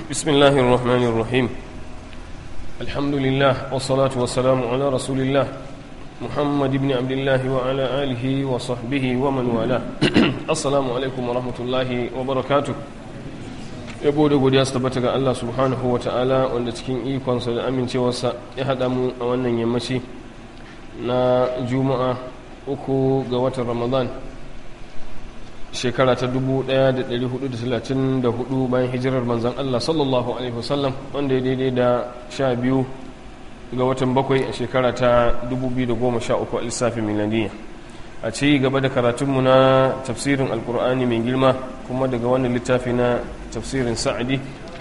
بسم الله الرحمن الرحيم الحمد لله والصلاة والسلام على رسول الله محمد بن عبد الله وعلى آله وصحبه ومن والاه السلام عليكم ورحمة الله وبركاته yabo da godiya su tabbata ga Allah subhanahu wa ta'ala wanda cikin ikonsa da amincewarsa ya haɗa mu a wannan yammaci na juma'a uku ga watan ramadan shekara ta 1434 bayan hijirar manzan Allah sallallahu alaihi wasallam wanda ya daidai da sha biyu ga watan bakwai a shekara ta 2013 a lissafin miladiyya a ci gaba da karatunmu na tafsirin alkur'ani mai girma kuma daga wannan littafi na tafsirin sa'adi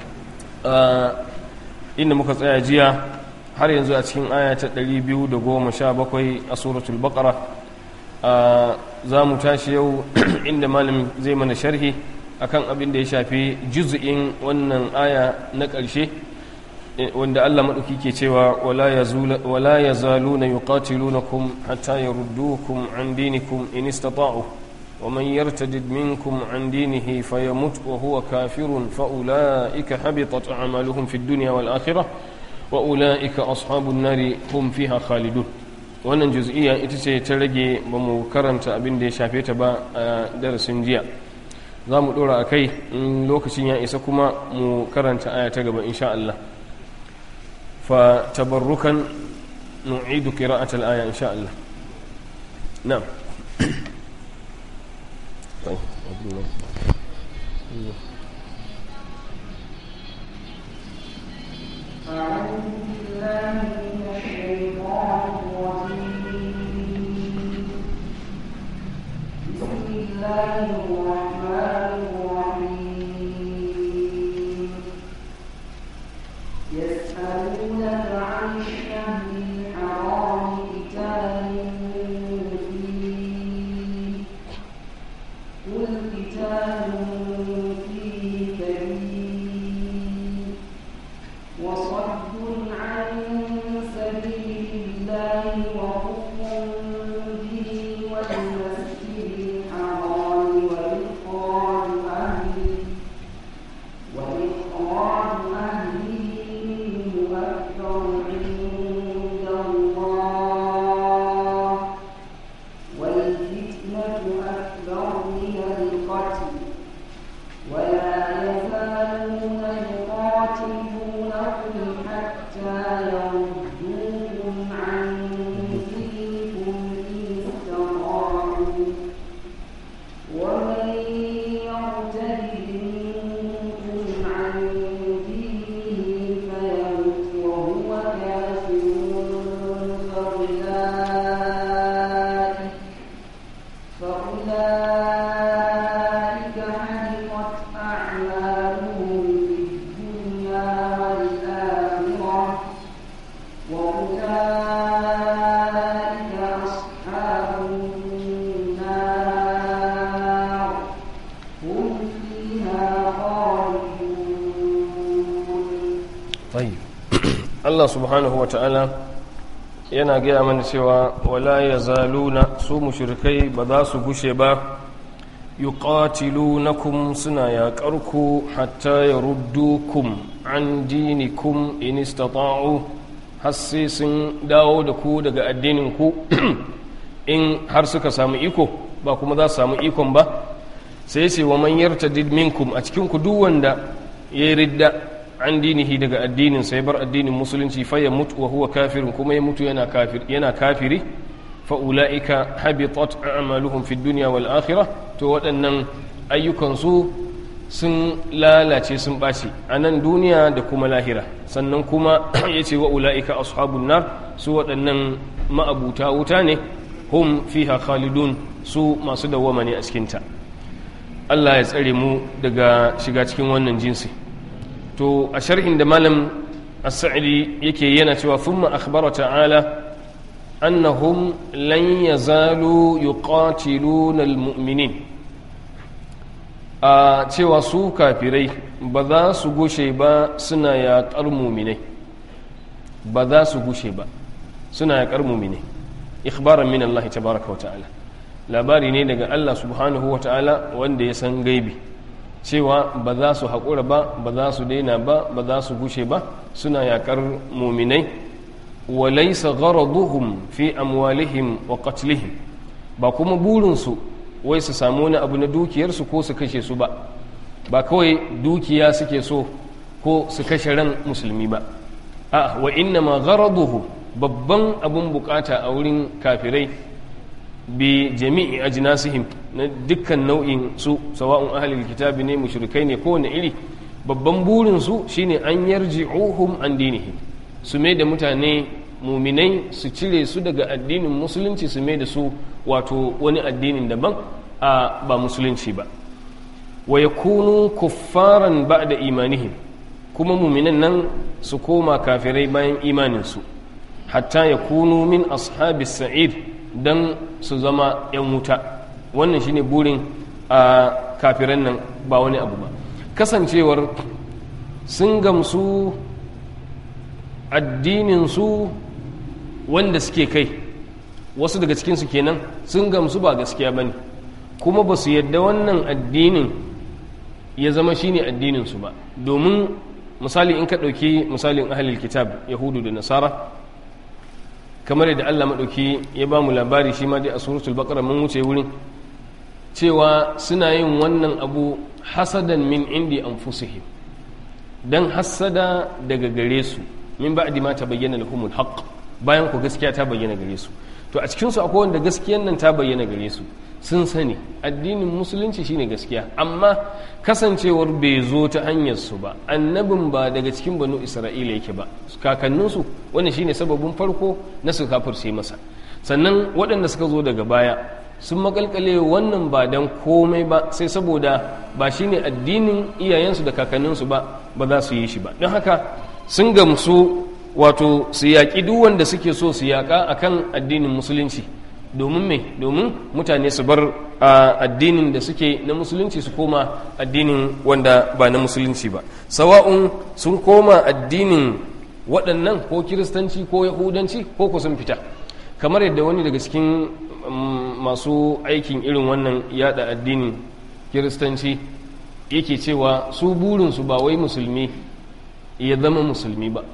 inda muka tsaya jiya har yanzu a cikin aya ta 217 a suratul baqara za mu tashi yau inda malam zai mana sharhi akan abin da ya shafi juz'in wannan aya na ƙarshe wanda Allah maɗauki ke cewa wala ya zalu na yuqatilunakum hatta yaruddukum an dinikum in istata'u wa man yartadid minkum an dinihi fayamut wa huwa kafirun fa ulaika habitat a'maluhum fid dunya wal akhirah wa ulaika ashabun nari hum fiha khalidun wannan juz'iyya ita ce ta rage ba mu karanta abin da ya shafe ta ba a darasin jiya za mu ɗora a kai in lokacin ya isa kuma mu karanta aya ta gaba insha Allah fa tabarrukan nu'idu qira'at al-aya insha Allah na'am أعوذ بالله من الشيطان الرجيم بسم الله الرحمن الرحيم يسألونك عن الشهر الحرام قتال فيه قل قتال فيه كبير وصد عن سبيل الله وكفر به والمسجد الحرام وإخراج أهله وإخراج أهله منه أكبر عند الله والفتنة أكبر من القتل ولا يزالون يقاتلونكم حتى يردوكم عن دينكم إن استطاعوا ومن يرتد منكم عن دينه فيمت وهو كافر فأولئك فأولئك حبطت أعمالهم في الدنيا والآخرة وأولئك أصحاب النار هم فيها خالدون طيب Allah subhanahu wa ta'ala yana gaya mana cewa wala ya zaluna su mushrikai ba za su gushe ba yuqatilunakum suna yaƙarku hatta yaruddukum an dinikum in istata'u har sai sun dawo da ku daga addinin ku in har suka samu iko ba kuma za su samu ikon ba sai ce wa man yartadid minkum a cikin ku duk wanda ya ridda an dinihi daga addinin sai bar addinin musulunci fa ya mutu wa huwa kafirin kuma ya mutu yana kafir yana kafiri fa ulaika habitat a'maluhum fid dunya wal akhirah to waɗannan ayyukan su sun lalace sun ɓaci a nan duniya da kuma lahira sannan kuma ya ce wa ula'ika ashabun nar su waɗannan ma'abuta wuta ne hum fiha khalidun su masu dawwama ne a cikinta Allah ya tsare mu daga shiga cikin wannan jinsi to a sharhin da malam as-sa'idi yake yana cewa thumma akhbara ta'ala annahum lan yazalu yuqatiluna al-mu'minin a cewa su kafirai ba za su gushe ba suna yaƙar muminai ba za su gushe ba suna yaƙar muminai ikhbaran min Allah tabaraka wa ta'ala labari ne daga Allah subhanahu wa ta'ala wanda ya san gaibi cewa ba za su haƙura ba ba za su daina ba ba za su gushe ba suna yaƙar muminai wa laysa gharaduhum fi amwalihim wa qatlihim ba kuma burinsu wai su samu wani abu na dukiyarsu ko su kashe su ba ba kawai dukiya suke so ko su kashe ran musulmi ba a wa inna ma gharaduhu babban abun bukata a wurin kafirai bi jami'i ajnasihim na dukkan nau'in su sawa'un ahlul kitabi ne mushrikai ne kowane iri babban burin su shine an yarji'uhum an dinihim su mai da mutane muminai su cire su daga addinin musulunci su mai da su wato wani addinin daban a ba musulunci ba wa yakunu kuffaran ba'da imanihim kuma muminan nan su koma kafirai bayan imaninsu hatta ya kunu min ashabis sa'id don su zama 'yan wuta wannan shine burin a kafiran nan ba wani abu ba kasancewar sun gamsu addininsu wanda suke kai wasu daga cikinsu kenan sun gamsu ba gaskiya ba ne kuma ba su yadda wannan addinin ya zama shine addininsu ba domin misali in ka ɗauki misalin ahalil kitab yahudu da nasara kamar yadda allah maɗauki ya ba mu labari shi ma dai a suratul baqara mun wuce wurin cewa suna yin wannan abu hasadan min indi anfusihim dan hasada daga gare su min ba'di ma tabayyana lahumul haqq bayan ku gaskiya ta bayyana gare su to a cikin su akwai wanda gaskiyan nan ta bayyana gare su sun sani addinin musulunci shine gaskiya amma kasancewar bai zo ta hanyar su ba annabin ba daga cikin banu isra'ila yake ba kakanninsu wannan shine sababin farko na su kafirce masa sannan waɗanda suka zo daga baya sun makalkale wannan ba dan komai ba sai saboda ba shine addinin iyayensu da kakanninsu ba ba za su yi shi ba don haka sun gamsu wato su yaƙi duk wanda suke so su yaƙa akan addinin musulunci domin me domin mutane su bar addinin da suke na musulunci su koma addinin wanda ba na musulunci ba sawa'un sun koma addinin waɗannan ko kiristanci ko yahudanci ko ku sun fita kamar yadda wani daga cikin masu aikin irin wannan yada addinin kiristanci yake cewa su burinsu ba wai musulmi ya zama musulmi ba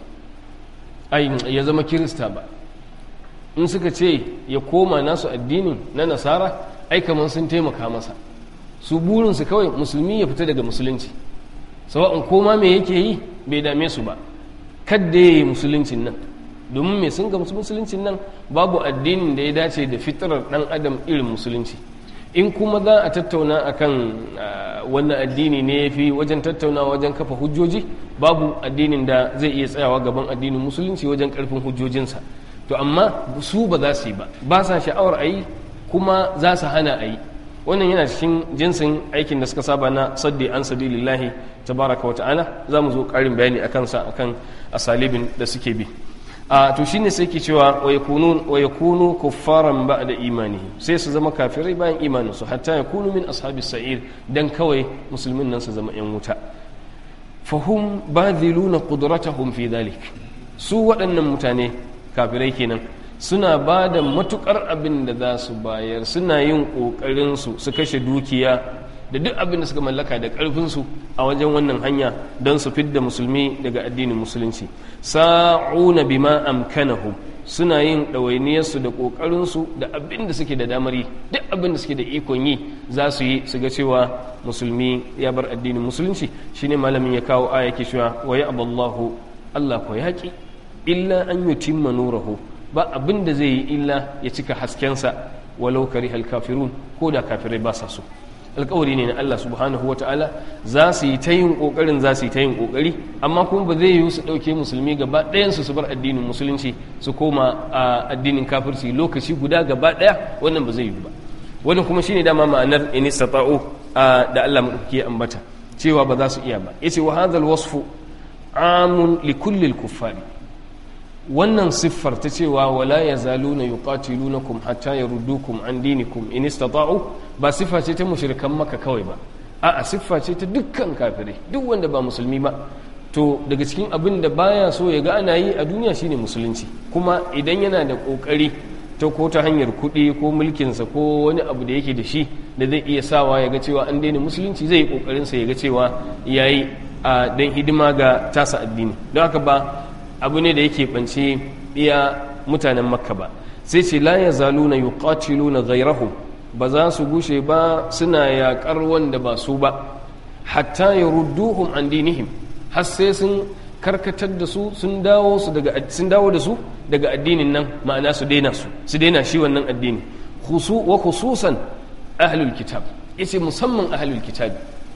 ya zama kirista ba in suka ce ya koma nasu addinin na nasara ai kamar sun taimaka masa su burinsu kawai musulmi ya fita daga musulunci sawa'un koma me yake yi bai dame su ba kadda ya yi musuluncin nan domin mai sun ga musuluncin nan babu addinin da ya dace da fitarar dan adam irin musulunci in kuma za a tattauna akan wannan addini ne ya fi wajen tattauna wajen kafa hujjoji babu addinin da zai iya tsayawa gaban addinin musulunci wajen karfin hujjojinsa to amma su ba za su yi ba ba sa sha'awar a yi kuma za su hana a yi wannan yana cikin jinsin aikin da suka saba na saddi an sabilillahi tabaraka wa ta'ala za mu zo karin bayani akan sa akan asalibin da suke bi a to shine sai ke cewa wa yakunu wa yakunu kuffaran ba'da imanihi sai su zama kafirai bayan imanin su hatta yakunu min ashabis sa'ir dan kawai musulmin nan su zama yan wuta fahum badhiluna qudratahum fi dhalik su waɗannan mutane kafirai kenan suna ba da matukar abin da za su bayar suna yin ƙoƙarin su su kashe dukiya da duk abin da suka mallaka da ƙarfinsu a wajen wannan hanya don su fidda musulmi daga addinin musulunci sa'una bima amkanahum suna yin ɗawainiyarsu da ƙoƙarinsu da abin da suke da damar yi duk abin da suke da ikon yi za su yi su ga cewa musulmi ya bar addinin musulunci shine malamin ya kawo aya ke cewa wa ya aballahu Allah ko yaƙi illa an yutimma nurahu ba abin da zai yi illa ya cika haskensa walau karihal kafirun ko da kafirai ba sa so alkawari ne na Allah subhanahu wa ta'ala za su yi ta yin ƙoƙarin za su yi ta yin ƙoƙari amma kuma ba zai yi su ɗauke musulmi gaba ɗayansu su bar addinin musulunci su koma a addinin kafirci lokaci guda gaba ɗaya wannan ba zai yi ba wannan kuma shine dama ma'anar in istata'u da Allah madauki ambata cewa ba za su iya ba yace wa hadha wasfu amun li kulli al-kuffari wannan siffar ta cewa wala ya zaluna yuqatilunakum hatta yaruddukum an dinikum in istata'u ba siffa ce ta mushrikan maka kawai ba a'a siffa ce ta dukkan kafirai duk wanda ba musulmi ba to daga cikin abin da baya so ya ga ana yi a duniya shine musulunci kuma idan yana da kokari ta ko ta hanyar kuɗi ko mulkinsa ko wani abu da yake da shi da zai iya sawa ya ga cewa an daina musulunci zai yi kokarin sa ya ga cewa yayi a dan hidima ga tasa addini don haka ba abu ne da yake bance iya mutanen makka ba sai ce la yazaluna yuqatiluna ghayrahum ba za su gushe ba suna yaƙar wanda ba su ba hatta yarudduhum an dinihim har sai sun karkatar da su sun dawo su daga sun dawo da su daga addinin nan ma'ana su daina su su daina shi wannan addini khusu wa khususan ahlul kitab yace musamman ahlul kitab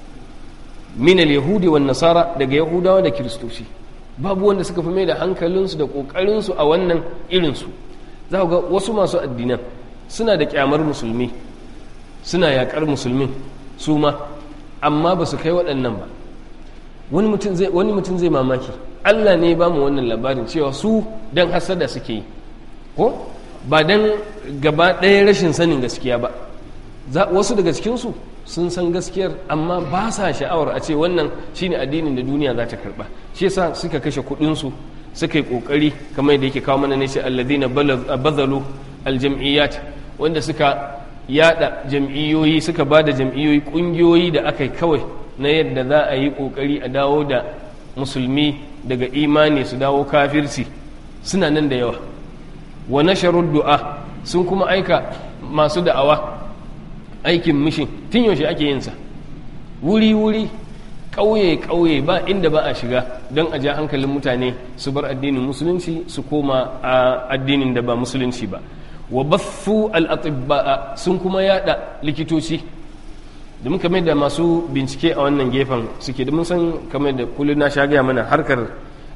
min al-yahudi wan nasara daga yahudawa da kiristoci babu wanda suka fi mai da hankalinsu da kokarinsu a wannan irinsu za ga wasu masu addinan suna da kyamar musulmi suna yakar musulmin su ma amma ba su kai waɗannan ba wani mutum zai mamaki allah ne ba mu wannan labarin cewa su don hasada suke yi ko ba don gaba ɗaya rashin sanin gaskiya ba wasu daga cikinsu sun san gaskiyar amma ba sa sha'awar a ce wannan shine addinin da duniya za ta karba shi yasa suka kashe kuɗinsu suka yi ƙoƙari kamar da yake kawo mana ne sai alladhina bazalu aljam'iyyat wanda suka yada jam'iyyoyi suka ba da jam'iyyoyi ƙungiyoyi da aka yi kawai na yadda za a yi ƙoƙari a dawo da musulmi daga imani su dawo kafirci suna nan da yawa wa nasharud du'a sun kuma aika masu da'awa aikin mishin tun yaushe ake yinsa wuri-wuri ƙauye-ƙauye ba inda ba a shiga don a ja hankalin mutane su bar addinin musulunci su koma a addinin da ba musulunci ba wa baffu al'atibba'a sun kuma yada likitoci domin kamar da masu bincike a wannan gefen suke domin san kamar da kullum na sha gaya mana harkar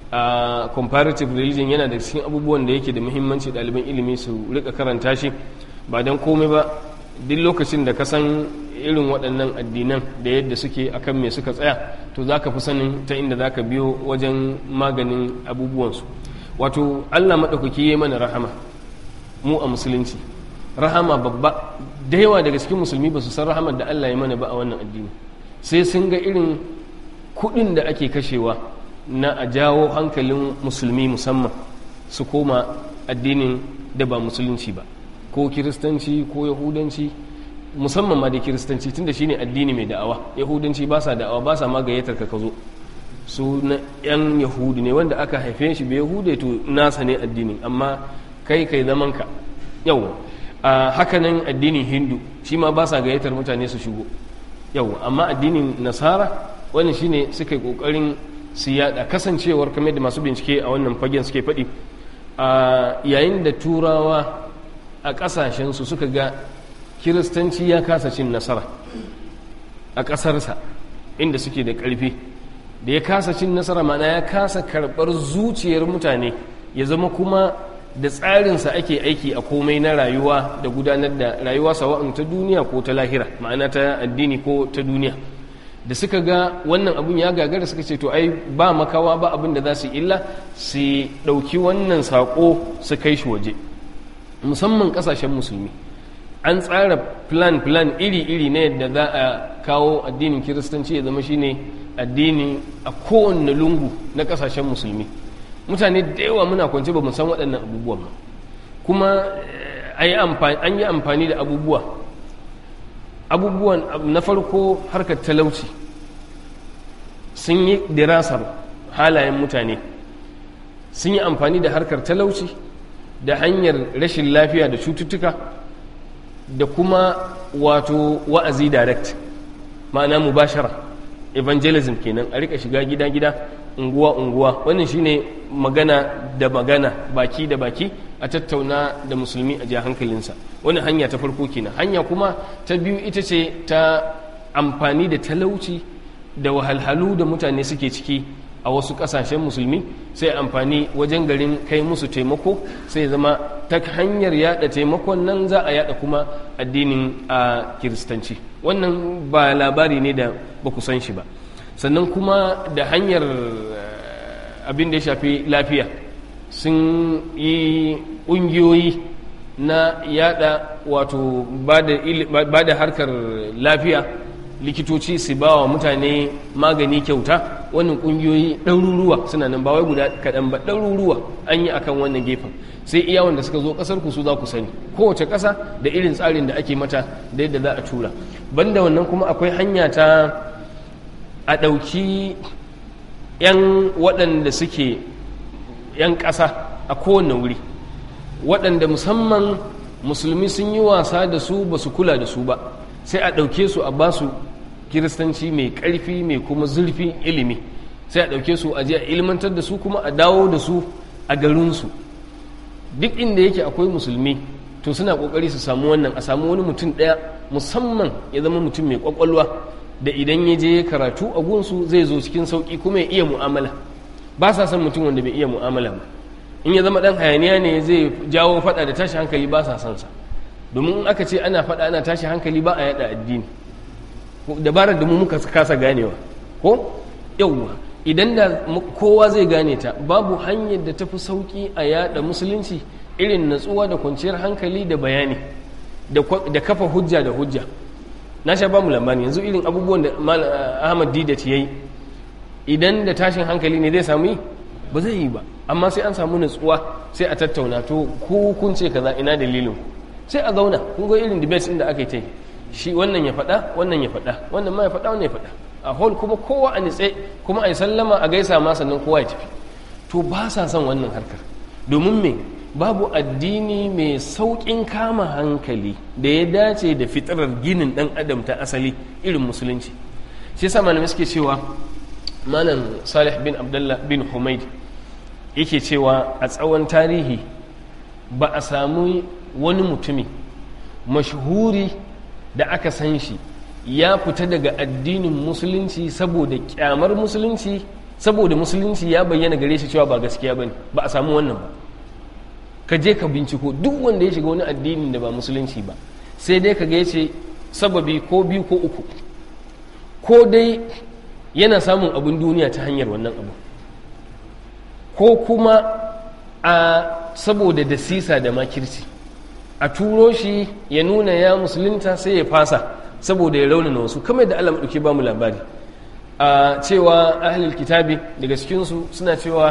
a comparative religion yana da cikin abubuwan da yake da muhimmanci ɗaliban ilimi su rika karanta shi ba don komai ba duk lokacin da ka san irin waɗannan addinan da yadda suke akan me suka tsaya to za ka fi sanin ta inda za ka biyo wajen maganin abubuwansu wato allah maɗaukaki ya mana rahama mu a musulunci rahama babba da yawa daga cikin musulmi ba su san rahamar da allah ya mana ba a wannan addini sai sun ga irin kuɗin da ake kashewa na a jawo hankalin musulmi musamman su koma addinin da ba musulunci ba ko kiristanci ko yahudanci musamman ma da kiristanci tunda shine addini mai da'awa yahudanci ba sa da'awa ba sa ma gayyatar ka ka zo su na yan yahudi ne wanda aka haife shi bai yahude to nasa ne addinin amma kai kai zaman ka yau a hakanan addinin hindu shi ma ba sa gayyatar mutane su shigo yau amma addinin nasara wannan shine suka yi kokarin su yada kasancewar kamar da masu bincike a wannan fagen suke faɗi a yayin da turawa a ƙasashensu suka ga kiristanci ya kasa cin nasara a ƙasarsa inda suke da ƙarfi da ya kasa cin nasara mana ya kasa karɓar zuciyar mutane ya zama kuma da tsarinsa ake aiki a komai na rayuwa da gudanar da rayuwa sawa'un ta duniya ko ta lahira ma'ana ta addini ko ta duniya da suka ga wannan abun ya gagara suka ce to ai ba makawa ba abin da za su illa su ɗauki wannan saƙo su kai shi waje musamman ƙasashen musulmi an tsara plan plan iri-iri na yadda za a kawo addinin kiristanci ya zama shine addini a kowane lungu na ƙasashen musulmi mutane da yawa muna kwance ba mu san waɗannan abubuwan ba kuma an yi amfani da abubuwa abubuwan na farko harkar talauci sun yi dirasar halayen mutane sun yi amfani da harkar talauci da hanyar rashin lafiya da cututtuka da kuma wato wa'azi direct ma'ana mubashara evangelism kenan a rika shiga gida-gida unguwa-unguwa wannan shine magana da magana baki da baki a tattauna da musulmi a ja hankalinsa wani hanya ta farko kenan hanya kuma ta biyu ita ce ta amfani da talauci da wahalhalu da mutane suke ciki a wasu kasashen musulmi sai amfani wajen garin kai musu taimako sai zama ta hanyar yada taimakon nan za a yada kuma addinin a kiristanci wannan ba labari ne da ba ku san shi ba sannan kuma da hanyar abin da ya shafi lafiya sun yi ƙungiyoyi na yada wato ba da harkar lafiya likitoci su ba wa mutane magani kyauta wannan ƙungiyoyi ɗaruruwa suna nan ba wai guda kaɗan ba ɗaruruwa an yi akan wannan gefen sai iya wanda suka zo ƙasar ku su za ku sani kowace ƙasa da irin tsarin da ake mata da yadda za a tura banda wannan kuma akwai hanya ta a ɗauki 'yan waɗanda suke 'yan ƙasa a kowane wuri waɗanda musamman musulmi sun yi wasa da su ba su kula da su ba sai a ɗauke su a basu kiristanci mai ƙarfi mai kuma zurfin ilimi sai a ɗauke su a je a ilmantar da su kuma a dawo da su a garinsu duk inda yake akwai musulmi to suna ƙoƙari su samu wannan a samu wani mutum ɗaya musamman ya zama mutum mai ƙwaƙwalwa da idan ya je karatu a gunsu zai zo cikin sauƙi kuma ya iya mu'amala ba sa son mutum wanda bai iya mu'amala ba in ya zama ɗan hayaniya ne zai jawo faɗa da tashi hankali ba sa son sa domin in aka ce ana faɗa ana tashi hankali ba a yaɗa addini dabarar da mu muka kasa ganewa ko yauwa idan da kowa zai gane ta babu hanyar da tafi sauki a yada musulunci irin natsuwa da kwanciyar hankali da bayani da kafa hujja da hujja na sha ba mu lambani yanzu irin abubuwan da ahmad didat ya yi idan da tashin hankali ne zai samu yi ba zai yi ba amma sai an samu natsuwa sai a tattauna to ku kun ce kaza ina dalilin sai a zauna kun ga irin debates inda aka yi ta yi shi wannan ya faɗa wannan ya faɗa wannan ma ya faɗa wannan ya faɗa a hall kuma kowa a nitse kuma a yi sallama a gaisa ma sannan kowa ya tafi to ba sa son wannan harkar domin me babu addini mai sauƙin kama hankali da ya dace da fitarar ginin ɗan adam ta asali irin musulunci shi yasa malamai suke cewa malam salih bin abdullah bin humaid yake cewa a tsawon tarihi ba a samu wani mutumi mashhuri da aka san shi ya fita daga addinin musulunci saboda kyamar musulunci saboda musulunci ya bayyana gare shi cewa ba gaskiya bane ba a samu wannan ba ka je ka binciko duk wanda ya shiga wani addinin da ba musulunci ba sai dai ka ga yace sababi ko biyu ko uku ko dai yana samun abin duniya ta hanyar wannan abu ko kuma a saboda da sisa da makirci a turo shi ya nuna ya musulunta sai ya fasa saboda ya raunana wasu kamar da Allah maɗauki ba mu labari a cewa ahlul kitabi daga cikinsu suna cewa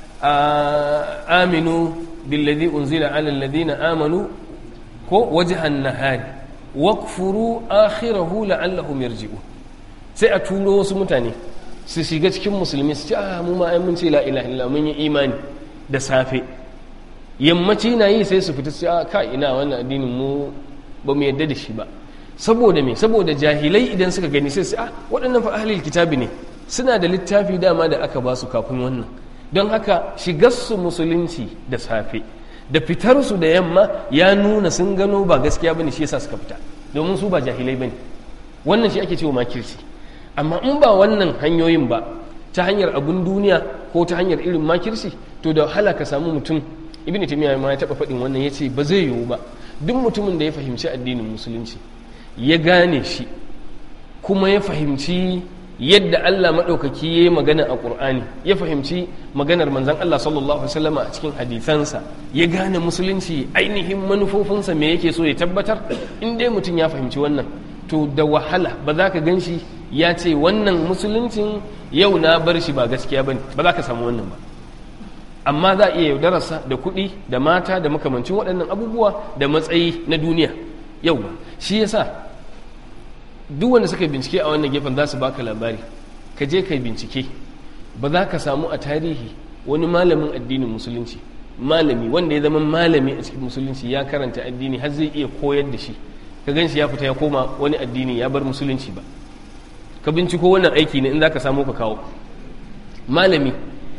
aminu billadhi unzila ala alladhina amanu ko wajhan nahari wakfuru akhirahu la'allahum yarji'un sai a turo wasu mutane su shiga cikin musulmi su ce a mu ma ai mun ce la ilaha illa mun yi imani da safe yammaci na yi sai su fita su a ka ina wannan addinin mu ba mu yadda da shi ba saboda me saboda jahilai idan suka gani sai su a waɗannan fa ahlul kitabi ne suna da littafi dama da aka ba su kafin wannan don haka shigarsu musulunci da safe da fitarsu da yamma ya nuna sun gano ba gaskiya bane shi yasa suka fita domin su ba jahilai bane wannan shi ake cewa makirci amma in ba wannan hanyoyin ba ta hanyar abun duniya ko ta hanyar irin makirci to da wahala ka samu mutum ibn taymiya ma ya taba faɗin wannan yace ba zai yiwu ba duk mutumin da ya fahimci addinin musulunci ya gane shi kuma ya fahimci yadda Allah maɗaukaki ya yi magana a ƙur'ani ya fahimci maganar manzan Allah sallallahu Alaihi wasallama a cikin hadithansa ya gane musulunci ainihin manufofinsa me yake so ya tabbatar in dai mutum ya fahimci wannan to da wahala ba za ka gan shi ya ce wannan musuluncin yau na bar shi ba gaskiya ba ba za ka samu wannan ba amma za a iya yaudararsa da kuɗi da mata da makamancin waɗannan abubuwa da matsayi na duniya yau ba shi yasa duk wanda suka bincike a wannan gefen za su baka labari ka je ka bincike ba za ka samu a tarihi wani malamin addinin musulunci malami wanda ya zama malami a cikin musulunci ya karanta addini har zai iya koyar da shi ka gan shi ya fita ya koma wani addini ya bar musulunci ba ka binciko wannan aiki ne in za ka samu ka kawo malami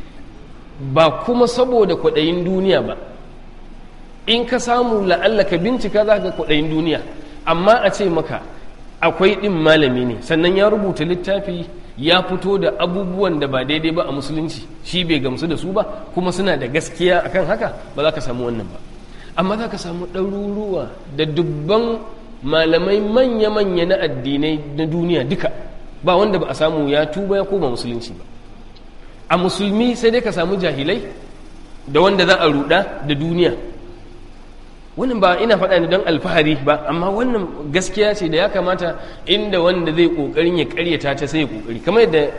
ba kuma saboda kwaɗayin duniya ba in ka samu la'alla ka bincika za ka kwaɗayin duniya amma a ce maka akwai ɗin malami ne sannan ya rubuta littafi ya fito da abubuwan da ba daidai ba a musulunci shi bai gamsu da su ba kuma suna da gaskiya akan haka ba za ka samu wannan ba amma za ka samu ɗaruruwa da dubban malamai manya-manya na addinai na duniya duka ba wanda ba a samu ya tuba ya koma musulunci ba a musulmi sai dai ka samu jahilai da wanda za a ruɗa da duniya wannan ba ina faɗa ne don alfahari ba amma wannan gaskiya ce da ya kamata inda wanda zai ƙoƙarin ya ƙaryata ta sai ya ƙoƙari kamar yadda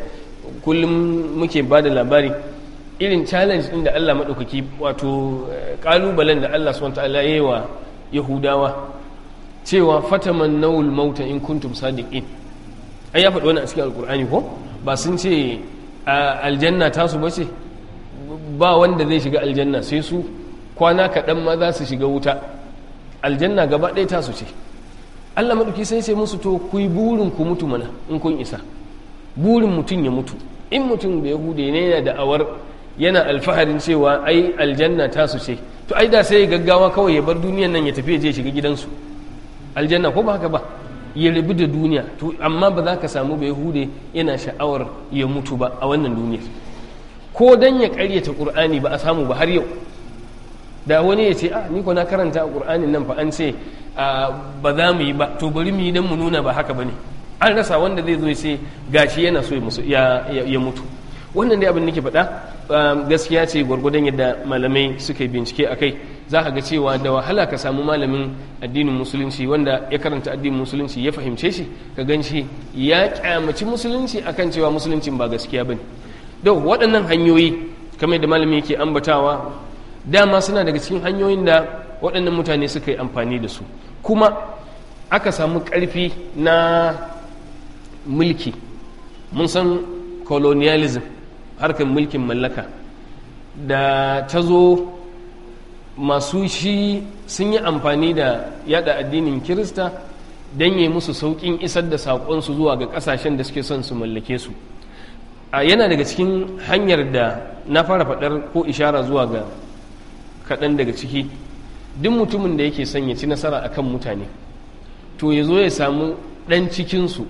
kullum muke ba da labari irin challenge ɗin da Allah maɗaukaki wato ƙalubalen da Allah swt ya yi wa yahudawa cewa fataman nawul mauta in kuntum sadiqin ai ya faɗi wani a cikin alkur'ani ko ba sun ce aljanna tasu ba ce ba wanda zai shiga aljanna sai su kwana kaɗan ma za su shiga wuta aljanna gaba ɗaya tasu ce allah maɗauki sai sai musu to ku yi burin ku mutu mana in kun isa burin mutum ya mutu in mutum da yahude ne yana da awar yana alfaharin cewa ai aljanna tasu ce to ai da sai ya gaggawa kawai ya bar duniyan nan ya tafi ya je shiga gidansu aljanna ko ba haka ba ya rabu da duniya to amma ba za ka samu ba yahude yana sha'awar ya mutu ba a wannan duniyar ko dan ya karyata qur'ani ba a samu ba har yau da wani ya ce a ni ko na karanta a qur'anin nan fa an ce ba za mu yi ba to bari mu yi dan mu nuna ba haka bane an rasa wanda zai zo ya ce gashi yana so ya mutu wannan dai abin nake faɗa gaskiya ce gwargwadon yadda malamai suka yi bincike a kai za ka ga cewa da wahala ka samu malamin addinin musulunci wanda ya karanta addinin musulunci ya fahimce shi ka gan shi ya kyamaci musulunci akan cewa musuluncin ba gaskiya bane da waɗannan hanyoyi kamar da malami yake ambatawa dama suna daga cikin hanyoyin da waɗannan mutane suka yi amfani da su kuma aka samu ƙarfi na mulki mun san colonialism harkar mulkin mallaka da ta zo masu shi sun yi amfani da yada addinin kirista don yi musu sauƙin isar da saƙonsu zuwa ga ƙasashen da suke son su mallake su a yana daga cikin hanyar da na fara faɗar ko ishara zuwa ga kaɗan daga ciki duk mutumin da yake son ya ci nasara akan mutane to ya zo ya samu ɗan cikinsu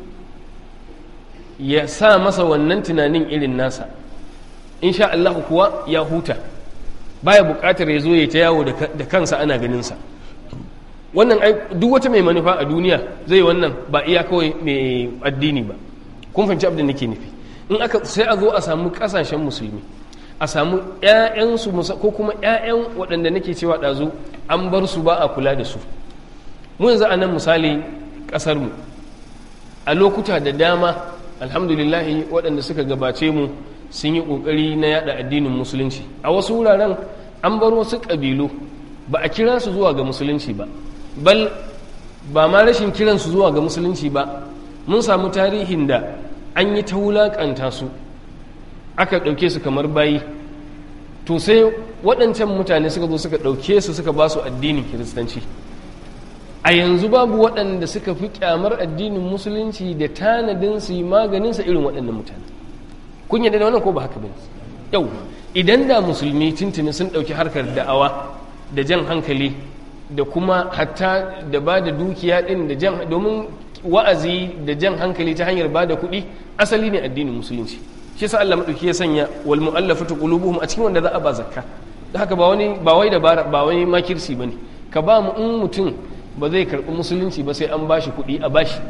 ya sa masa wannan tunanin irin nasa insha Allah kuwa ya huta baya bukatar ya zo ya ta yawo da kansa ana ganinsa wannan duk wata mai manufa a duniya zai wannan ba iya kawai mai addini ba kun fahimci abin da nake nufi in aka sai a zo a samu kasashen musulmi a samu ƴaƴansu ko kuma ƴaƴan waɗanda nake cewa ɗazu an bar su ba a kula da su mu yanzu a nan misali ƙasarmu a lokuta da dama alhamdulillahi waɗanda suka gabace mu sun yi ƙoƙari na yada addinin musulunci a wasu wuraren an bar wasu ƙabilu ba a kira su zuwa ga musulunci ba bal ba ma rashin kiransu zuwa ga musulunci ba mun samu tarihin da an yi ta wulaƙanta su aka ɗauke su kamar bayi to sai waɗancan mutane suka zo suka ɗauke su suka ba su addinin kiristanci a yanzu babu waɗanda suka fi ƙyamar addinin musulunci da tanadin su yi maganinsa irin waɗannan mutane kun yadda da wannan ko ba haka bane yau idan da musulmi tuntuni sun ɗauki harkar da'awa da jan hankali da kuma hatta da ba da dukiya ɗin da jan domin wa'azi da jan hankali ta hanyar ba da kuɗi asali ne addinin musulunci shi yasa Allah madauki ya sanya wal mu'allafatu qulubuhum a cikin wanda za a ba zakka da haka ba wani ba wai dabara ba wani makirsi bane ka ba mu in mutum ba zai karɓi musulunci ba sai an bashi kuɗi a bashi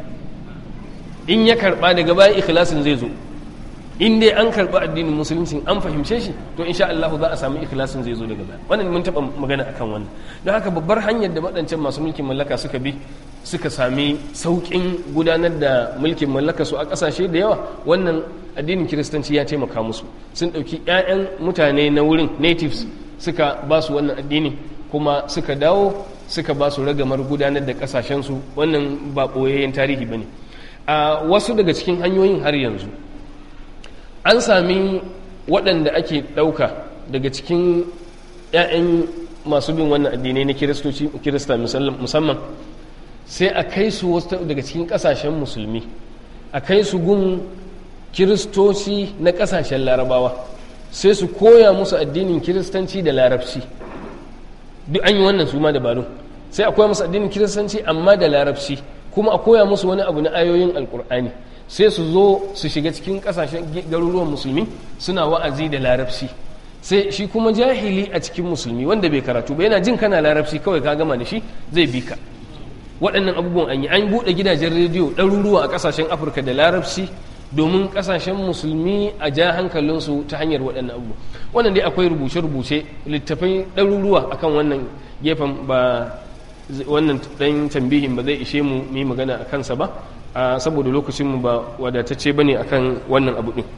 in ya karɓa daga bayan ikhlasin zai zo in dai an karɓi addinin musulunci an fahimce shi to insha Allah za a samu ikhlasin zai zo daga baya wannan mun taɓa magana akan wannan don haka babbar hanyar da waɗancan masu mulkin mallaka suka bi suka sami sauƙin gudanar da mulkin mallaka su a ƙasashe da yawa wannan addinin kiristanci ya taimaka musu sun ɗauki 'ya'yan mutane na wurin natives suka ba su wannan addini kuma suka dawo suka ba su ragamar gudanar da ƙasashensu wannan ba ɓoyayyen tarihi ba ne a wasu daga cikin hanyoyin har yanzu an sami waɗanda ake ɗauka daga cikin 'ya'yan masu bin wannan addinai na kiristoci kirista musamman sai a kai su wasu daga cikin ƙasashen musulmi a kai su gun kiristoci na ƙasashen larabawa sai su koya musu addinin kiristanci da larabci duk an yi wannan su ma dabarun sai a koya musu addinin kiristanci amma da larabci kuma a koya musu wani abu na ayoyin alkur'ani sai su zo su shiga cikin kasashen garuruwan musulmi suna wa'azi da larabci sai shi kuma jahili a cikin musulmi wanda bai karatu ba yana jin kana larabci kawai ka gama da shi zai bi ka waɗannan abubuwan an yi an buɗe gidajen rediyo ɗaruruwa a ƙasashen afirka da larabci domin ƙasashen musulmi a ja hankalinsu ta hanyar waɗannan abubuwa wannan dai akwai rubuce-rubuce littafai ɗaruruwa akan wannan gefen ba wannan ɗan tambihin ba zai ishe mu mu magana a kansa ba saboda lokacinmu ba wadatacce ba ne a kan wannan abu ɗin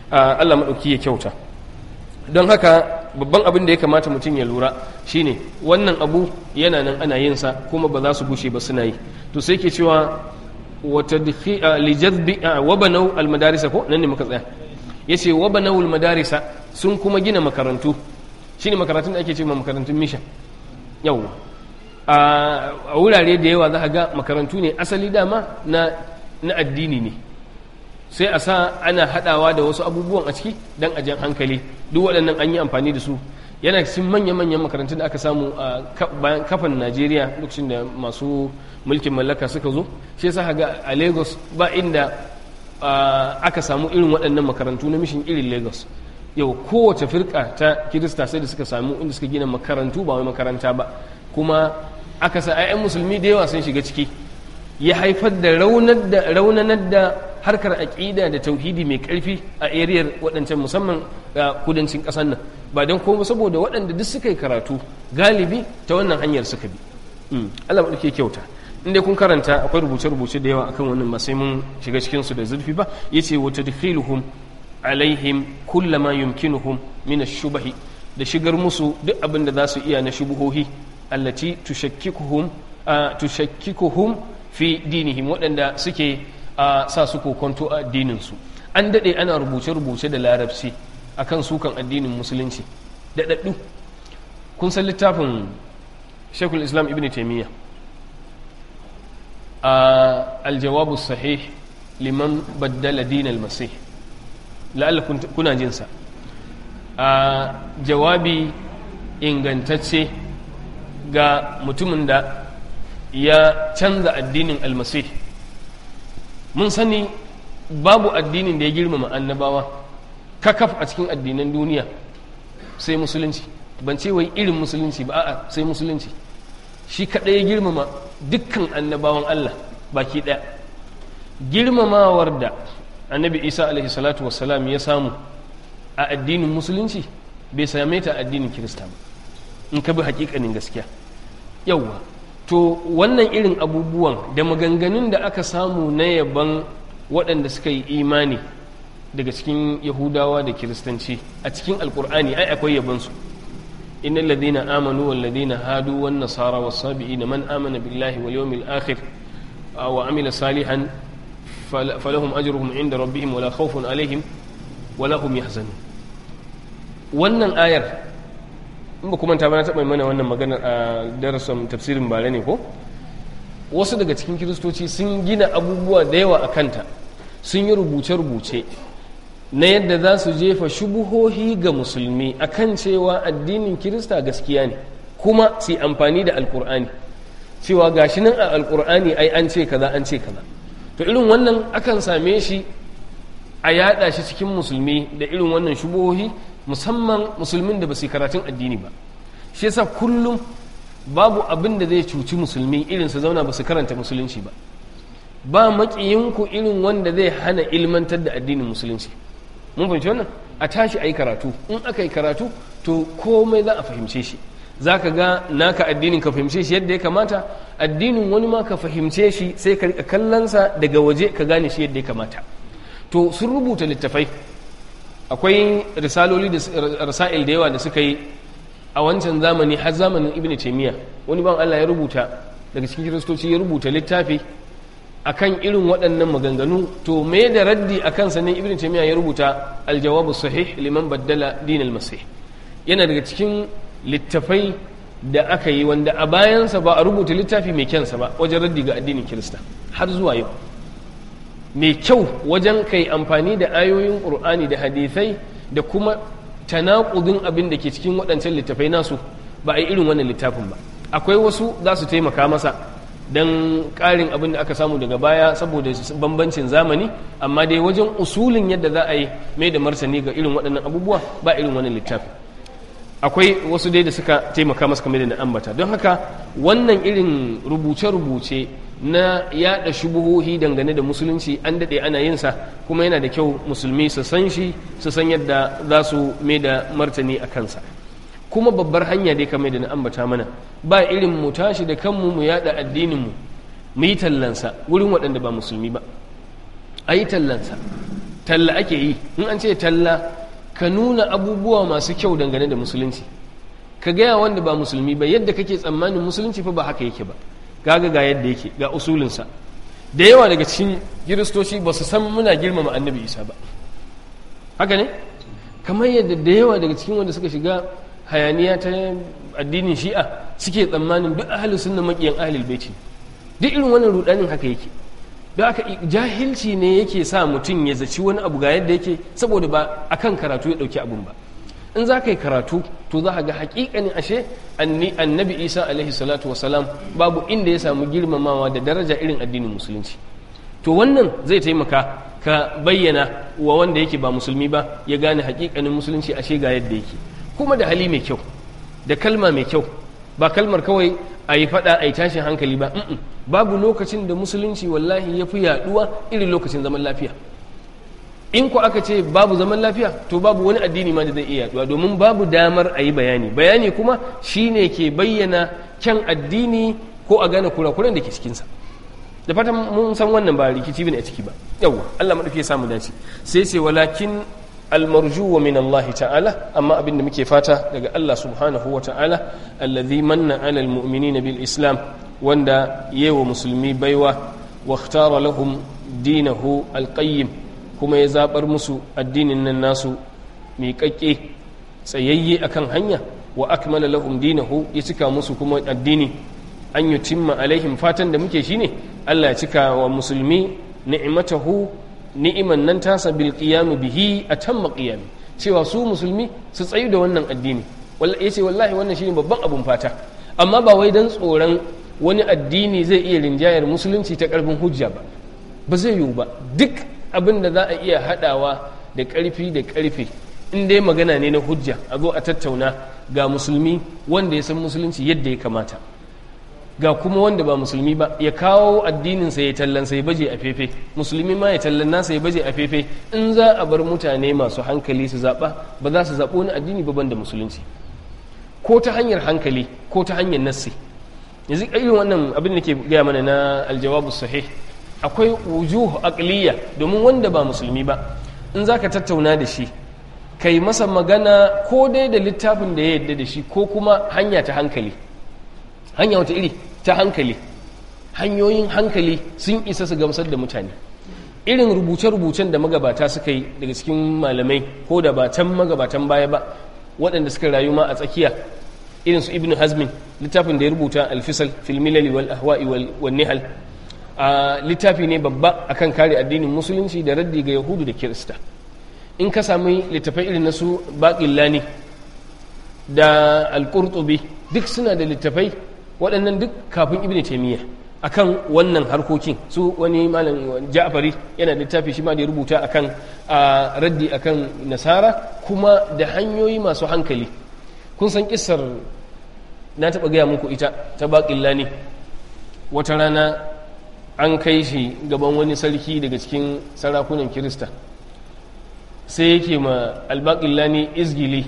Allah maɗauki ya kyauta don haka babban abin da ya kamata mutum ya lura shine wannan abu yana nan ana yin sa kuma ba za su gushe ba suna yi to sai ke cewa wata lijazbi wa banau almadarisa ko nan ne muka tsaya yace wa banau almadarisa sun kuma gina makarantu shine makarantun da ake cewa makarantun mission yau a wurare da yawa za ga makarantu ne asali dama na na addini ne sai a sa ana hadawa da wasu abubuwan a ciki don a jan hankali duk waɗannan an yi amfani da su yana cikin manya-manyan makarantun da aka samu a bayan kafan najeriya lokacin da masu mulkin mallaka suka zo shi yasa ga a lagos ba inda aka samu irin waɗannan makarantu na mishin irin lagos yau kowace firka ta kirista sai da suka samu inda suka gina makarantu ba wai makaranta ba kuma aka sa 'ya'yan musulmi da yawa sun shiga ciki ya haifar da raunanar da harkar aƙida da tauhidi mai ƙarfi a ariyar waɗancan musamman a kudancin ƙasar nan ba don kuma saboda waɗanda duk suka yi karatu galibi ta wannan hanyar suka bi Allah ba ke kyauta inda kun karanta akwai rubuce-rubuce da yawa akan wannan ba sai mun shiga cikin su da zurfi ba yace wa tadkhiluhum alaihim kullama yumkinuhum min ash-shubahi da shigar musu duk abin da za su iya na shubuhohi allati tushakkikuhum tushakkikuhum fi dinihim waɗanda suke a sa su kokonto a addininsu an daɗe ana rubuce-rubuce da larabci akan sukan addinin musulunci da ɗaɗɗu kun san littafin shekul islam ibn taimiyya a aljawabu sahih liman baddala dinal masih la'alla kuna jinsa a jawabi ingantacce ga mutumin da ya canza addinin almasih mun sani babu addinin da ya girmama annabawa kakaf a cikin addinan duniya sai musulunci ban ce wai irin musulunci ba a'a sai musulunci shi kaɗai ya girmama dukkan annabawan Allah baki ɗaya girmamawar da annabi isa alaihi salatu wassalam ya samu a addinin musulunci bai same ta addinin kirista ba in ka bi hakikanin gaskiya yauwa to wannan irin abubuwan da maganganun da aka samu na yaban waɗanda suka yi imani daga cikin yahudawa da kiristanci a cikin alkur'ani ai akwai yabansu inna alladhina amanu wal ladina hadu wan nasara was sabiina man amana billahi wal yawmil akhir wa amila salihan falahum ajruhum inda rabbihim wala khawfun alaihim wala hum yahzanun wannan ayar in ba kuma ta bana taɓa mana wannan maganar a darasin tafsirin bare ne ko wasu daga cikin kiristoci sun gina abubuwa da yawa a kanta sun yi rubuce-rubuce na yadda za su jefa shubuhohi ga musulmi akan cewa addinin kirista gaskiya ne kuma su amfani da alkur'ani cewa gashi nan a alkur'ani ai an ce kaza an ce kaza to irin wannan akan same shi a yada shi cikin musulmi da irin wannan shubuhohi musamman musulmin da ba su karatun addini ba shi yasa kullum babu abin da zai cuci musulmi irin su zauna ba su karanta musulunci ba ba maƙiyinku irin wanda zai hana ilmantar da addinin musulunci mun fahimci wannan a tashi a yi karatu in aka yi karatu to komai za a fahimce shi za ka ga naka addinin ka fahimce shi yadda ya kamata addinin wani ma ka fahimce shi sai ka rika kallonsa daga waje ka gane shi yadda ya kamata to sun rubuta littafai akwai risaloli da rasail da yawa da suka yi a wancan zamani har zamanin ibn taymiya wani ban Allah ya rubuta daga cikin kiristoci ya rubuta littafi akan irin waɗannan maganganu to me da raddi a kansa ne ibn taymiya ya rubuta aljawabu sahih liman baddala din almasih yana daga cikin littafai da aka yi wanda a bayansa ba a rubuta littafi mai kyansa ba wajen raddi ga addinin kirista har zuwa yau mai kyau wajen kai amfani da ayoyin ƙur'ani da hadisai da kuma tanakudin abin da ke cikin waɗancan littafai nasu ba a yi irin wannan littafin ba akwai wasu za su taimaka masa don ƙarin abin da aka samu daga baya saboda bambancin zamani amma dai wajen usulin yadda za a yi mai da martani ga irin waɗannan abubuwa ba irin wannan littafin akwai wasu dai da suka taimaka masa kamar da na ambata don haka wannan irin rubuce-rubuce na yada shubuhohi dangane da musulunci an daɗe ana yin sa kuma yana da kyau musulmi su san shi su san yadda za su mai da martani a kansa kuma babbar hanya dai kamar da na ambata mana ba irin mu tashi da kanmu mu yada addinin mu mu yi tallansa wurin waɗanda ba musulmi ba a yi tallansa talla ake yi in an ce talla ka nuna abubuwa masu kyau dangane da musulunci ka gaya wanda ba musulmi ba yadda kake tsammanin musulunci fa ba haka yake ba gaga ga yadda yake ga usulinsa da yawa daga cikin kiristoci ba su san muna girmama annabi isa ba haka ne kamar yadda da yawa daga cikin wanda suka shiga hayaniya ta addinin shi'a suke tsammanin duk ahalin sunna makiyan ahalil baiti duk irin wannan rudanin haka yake da aka jahilci ne yake sa mutum ya zaci wani abu ga yadda yake saboda ba akan karatu ya dauki abun ba in za ka yi karatu to za ka ga hakikanin ashe annabi isa alaihi salatu wasalam babu inda ya samu girmamawa da daraja irin addinin musulunci to wannan zai taimaka ka bayyana wa wanda yake ba musulmi ba ya gane hakikanin musulunci ashe ga yadda yake kuma da hali mai kyau da kalma mai kyau ba kalmar kawai a yi fada a yi tashin hankali ba babu lokacin da musulunci wallahi ya fi yaduwa irin lokacin zaman lafiya in ku aka ce babu zaman lafiya to babu wani addini ma da zai iya yaduwa domin babu damar a yi bayani bayani kuma shine ke bayyana kyan addini ko a gane kurakuran da ke cikinsa da fatan mun san wannan ba rikici bane a ciki ba yawwa Allah madauki ya samu dace sai sai walakin almarju wa min Allah ta'ala amma abinda muke fata daga Allah subhanahu wa ta'ala alladhi manna 'ala almu'minina bil islam wanda yewa musulmi baiwa wa ikhtara lahum dinahu alqayyim kuma ya zabar musu addinin nan nasu miƙaƙƙe tsayayye akan hanya wa akmala lahum dinahu ya cika musu kuma addini an yutimma alaihim fatan da muke shine Allah ya cika wa musulmi ni'matahu ni'iman nan tasa bil qiyam bihi atamma qiyam cewa su musulmi su tsayu da wannan addini wallahi yace wallahi wannan shine babban abun fata amma ba wai dan tsoron wani addini zai iya rinjayar musulunci ta karfin hujja ba ba zai yiwu ba duk abin da za a iya hadawa da karfi da karfe in dai magana ne na hujja a zo a tattauna ga musulmi wanda ya san musulunci yadda ya kamata ga kuma wanda ba musulmi ba ya kawo addininsa ya tallansa ya baje a fefe musulmi ma ya tallan nasa ya baje a fefe in za a bar mutane masu hankali su zaɓa ba za su zaɓo wani addini ba da musulunci ko ta hanyar hankali ko ta hanyar nassi yanzu irin wannan abin da ke gaya mana na aljawabu sahih akwai wujuh aqliya domin wanda ba musulmi ba in za ka tattauna da shi kai masa magana ko dai da littafin da ya yadda da shi ko kuma hanya ta hankali hanya wata iri ta hankali hanyoyin hankali sun isa su gamsar da mutane irin rubuce-rubucen da magabata suka yi daga cikin malamai ko da ba can magabatan baya ba waɗanda suka rayu ma a tsakiya irin su ibn hazmin littafin da ya rubuta alfisal filmilali wal ahwa'i wal nihal a littafi ne babba akan kare addinin musulunci da raddi ga yahudu da kirista in ka sami littafai irin na su baƙillani da alƙurtubi duk suna da littafai waɗannan duk kafin ibn taimiyya akan wannan harkokin su wani malam ja'fari yana da littafi shi ma da ya rubuta akan raddi akan nasara kuma da hanyoyi masu hankali kun san kissar na taɓa gaya muku ita ta baƙillani wata rana an kai shi gaban wani sarki daga cikin sarakunan kirista sai yake ma albaƙillani izgili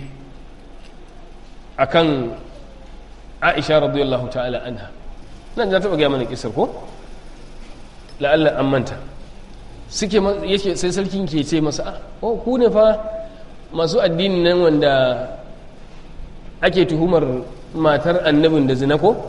akan aisha radiyallahu ta'ala anha nan na taɓa gaya mana kisar ko la'allah an manta suke yake sai sarkin ke ce masa oh ku ne fa masu addini nan wanda ake tuhumar matar annabin da zina ko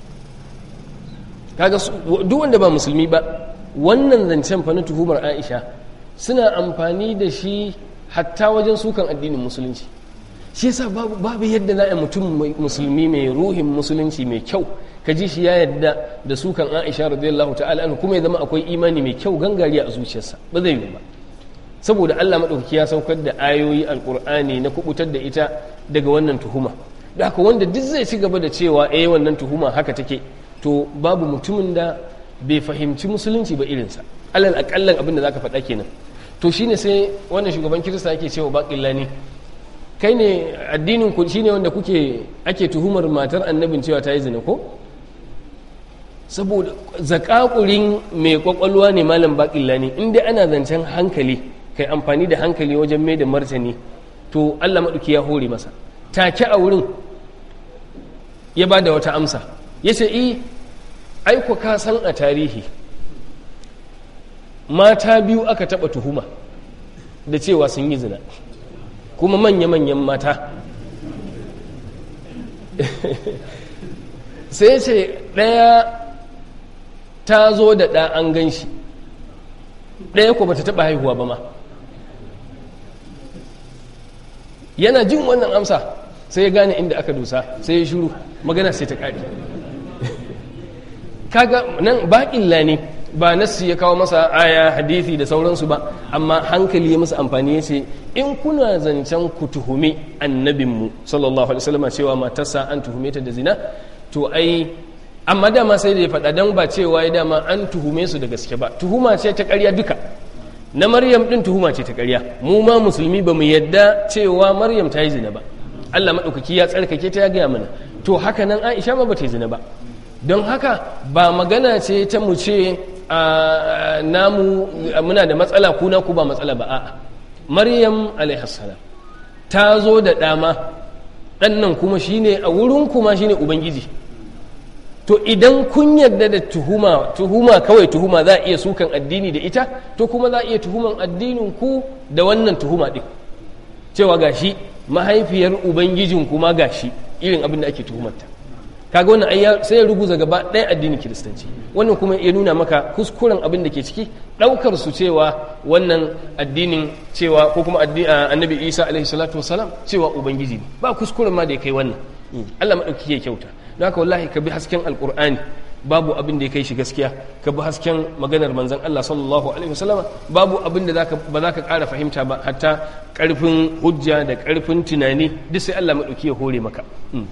kaga duk wanda ba musulmi ba wannan zancen fa na tuhumar aisha suna amfani da shi hatta wajen sukan addinin musulunci shi yasa babu babu yadda za a mutum musulmi mai ruhin musulunci mai kyau ka ji shi ya yadda da sukan Aisha radiyallahu ta'ala anhu kuma ya zama akwai imani mai kyau gangariya a zuciyarsa ba zai yi ba saboda Allah madaukaki ya saukar da ayoyi alqur'ani na kubutar da ita daga wannan tuhuma da haka wanda duk zai ci gaba da cewa eh wannan tuhuma haka take to babu mutumin da bai fahimci musulunci ba irinsa alal akallan abin da zaka faɗa kenan to shine sai wannan shugaban kirista yake cewa baqillani kai ne addinin ku shine wanda kuke ake tuhumar matar annabin cewa ta yi zina ko saboda zakakurin mai kwakwalwa ne malam baƙilla ne inda ana zancen hankali kai amfani da hankali wajen mai da martani to allah maɗuki ya hore masa take a wurin ya ba da wata amsa ya ce i aiko ka san a tarihi mata biyu aka taɓa tuhuma da cewa sun yi zina kuma manya-manyan mata sai ce ɗaya ta zo da ɗa an gan shi ɗaya ko bata taɓa haihuwa ba ma yana jin wannan amsa sai ya gane inda aka dusa sai ya shuru magana sai ta ƙari kaga nan baƙilla ne ba nassi ya kawo masa aya hadithi da sauransu ba amma hankali ya masa amfani ya ce in kuna zancen ku tuhumi annabinmu sallallahu alaihi wasallam cewa matarsa an tuhume ta da zina to ai amma dama sai da ya faɗa dan ba cewa ya dama an tuhume su da gaske ba tuhuma ce ta ƙarya duka na maryam din tuhuma ce ta ƙarya mu ma musulmi ba mu yadda cewa maryam ta yi zina ba Allah maɗaukaki ya tsarkake ta ya gaya mana to haka nan aisha ma ba ta yi zina ba don haka ba magana ce ta mu ce namu muna da matsala kuna ku ba matsala ba a'a maryam alaihassalam ta zo da dama ɗan nan kuma shine a wurin kuma shine ubangiji to idan kun yarda da tuhuma tuhuma kawai tuhuma za a iya sukan addini da ita to kuma za a iya tuhuman addinin ku da wannan tuhuma ɗin cewa gashi mahaifiyar ubangijin kuma gashi irin abin da ake tuhumarta kaga wannan ayya sai ya ruguza gaba ɗaya addinin kiristanci wannan kuma ya nuna maka kuskuren abin da ke ciki ɗaukar su cewa wannan addinin cewa ko kuma annabi isa alaihi salatu wasalam cewa ubangiji ne ba kuskuren ma da ya kai wannan allah maɗauki ya kyauta don haka wallahi ka bi hasken alƙur'ani babu abin da ya kai shi gaskiya ka bi hasken maganar manzon allah sallallahu alaihi wasallam babu abin da ba za ka ƙara fahimta ba hatta ƙarfin hujja da ƙarfin tunani duk sai allah maɗauki ya hore maka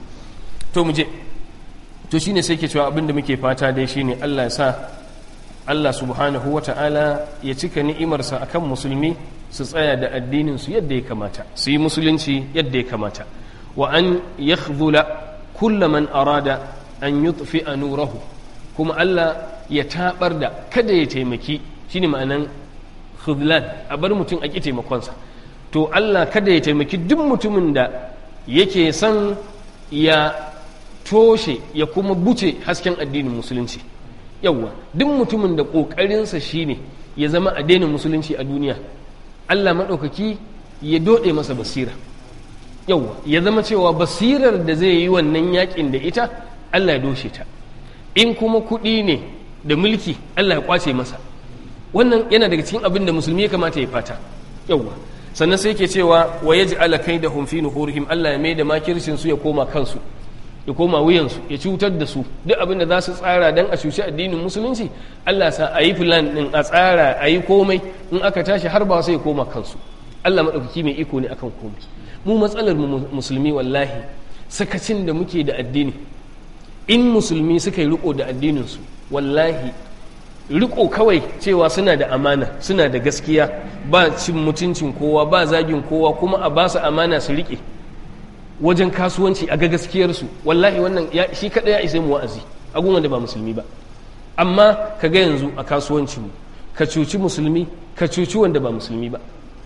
to mu je to shine sai ke cewa abinda muke fata dai shine Allah ya sa Allah subhanahu wata'ala ya cika ni'imarsa akan musulmi su tsaya da addinin su yadda ya kamata su yi musulunci yadda ya kamata wa an yakhdhula kulla man arada an yutfi'a nurahu kuma Allah ya tabar da kada ya taimaki shine ma'anan khudlan a bar mutum a ki taimakonsa to Allah kada ya taimaki duk mutumin da yake son ya toshe ya kuma buce hasken addinin musulunci yawwa duk mutumin da ƙoƙarinsa shine ya zama addinin musulunci a duniya allah maɗaukaki ya doɗe masa basira yawwa ya zama cewa basirar da zai yi wannan yakin da ita allah ya doshe ta in kuma kuɗi ne da mulki allah ya kwace masa wannan yana daga cikin abin da musulmi ya kamata ya fata yawwa sannan sai ke cewa wa yaj'ala kaidahum fi nuhurihim allah ya mai da makircin su ya koma kansu ya koma wuyansu ya cutar da su duk abin da za su tsara don a cuci addinin musulunci Allah sa a yi filan din a tsara a yi komai in aka tashi har ba sai ya koma kansu Allah maɗaukaki mai iko ne akan komai mu matsalar musulmi wallahi sakacin da muke da addini in musulmi suka yi riko da addininsu wallahi riko kawai cewa suna da amana suna da gaskiya ba cin mutuncin kowa ba zagin kowa kuma a ba su amana su riƙe wajen kasuwanci a ga gaskiyarsu wallahi wannan shi kaɗai ya isa mu wa'azi a da ba musulmi ba amma ka ga yanzu a kasuwancinmu ka cuci musulmi ka cuci wanda ba musulmi ba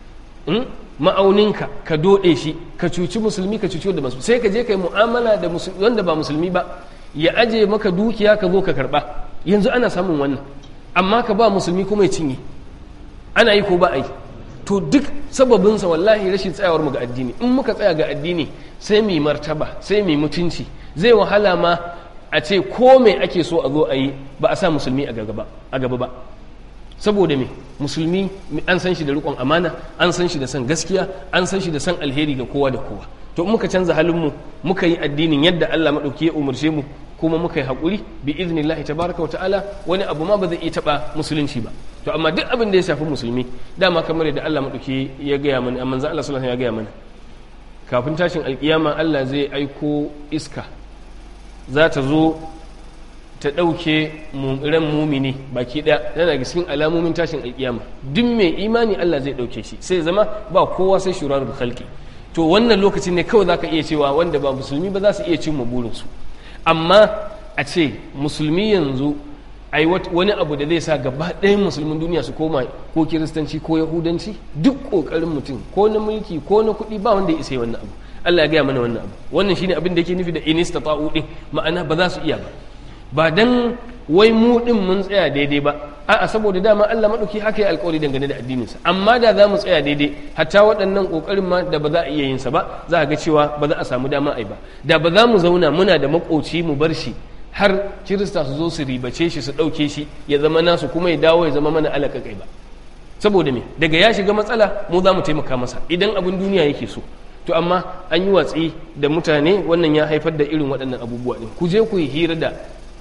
ma'auninka ka doɗe shi ka cuci musulmi ka cuci wanda ba musulmi sai ka je ka yi mu'amala da wanda ba musulmi ba ya aje maka dukiya ka zo ka karɓa yanzu ana samun wannan amma ka ba musulmi kuma ya cinye ana yi ko ba a yi to duk sababinsa wallahi rashin tsayawar mu ga addini in muka tsaya ga addini sai mai martaba sai mai mutunci zai wahala ma a ce ko mai ake so a zo a yi ba a sa musulmi a gaba ba saboda me musulmi an san shi da riƙon amana an san shi da san gaskiya an san shi da san alheri ga kowa da kowa to in muka canza halinmu muka yi addinin yadda Allah maɗauki ya umarce mu kuma muka yi haƙuri bi iznillahi tabaraka wa ta'ala wani abu ma ba zai iya taɓa musulunci ba to amma duk abin da ya shafi musulmi dama kamar yadda Allah maɗauki ya gaya mana amma zan Allah sallallahu ya gaya mana kafin tashin alƙiyama Allah zai aiko iska za ta zo ta ɗauke ran mumini baki ɗaya yana daga cikin alamomin tashin alƙiyama duk mai imani Allah zai ɗauke shi sai zama ba kowa sai shurarul khalqi to wannan lokacin ne kawai zaka iya cewa wanda ba musulmi ba za su iya cin burinsu amma a ce musulmi yanzu ai wani abu da zai sa gaba ɗayan musulmin duniya su koma ko kiristanci ko yahudanci duk ƙoƙarin mutum ko na mulki ko na kuɗi ba wanda ya isa wannan abu Allah ya gaya mana wannan abu wannan shine abin da yake nufi da inista ta'u din ma'ana ba za su iya ba ba dan wai mu din mun tsaya daidai ba a'a saboda dama Allah maɗauki haka ya alƙawari dangane da addininsa amma da za mu tsaya daidai hatta waɗannan ƙoƙarin ma da ba za a iya yin sa ba za a ga cewa ba za a samu dama ai ba da ba za mu zauna muna da makoci mu bar shi har kirista su zo su ribace shi su ɗauke shi ya zama nasu kuma ya dawo ya zama mana alaƙaƙai ba saboda me daga ya shiga matsala mu za mu taimaka masa idan abin duniya yake so to amma an yi watsi da mutane wannan ya haifar da irin waɗannan abubuwa ɗin ku je ku yi hira da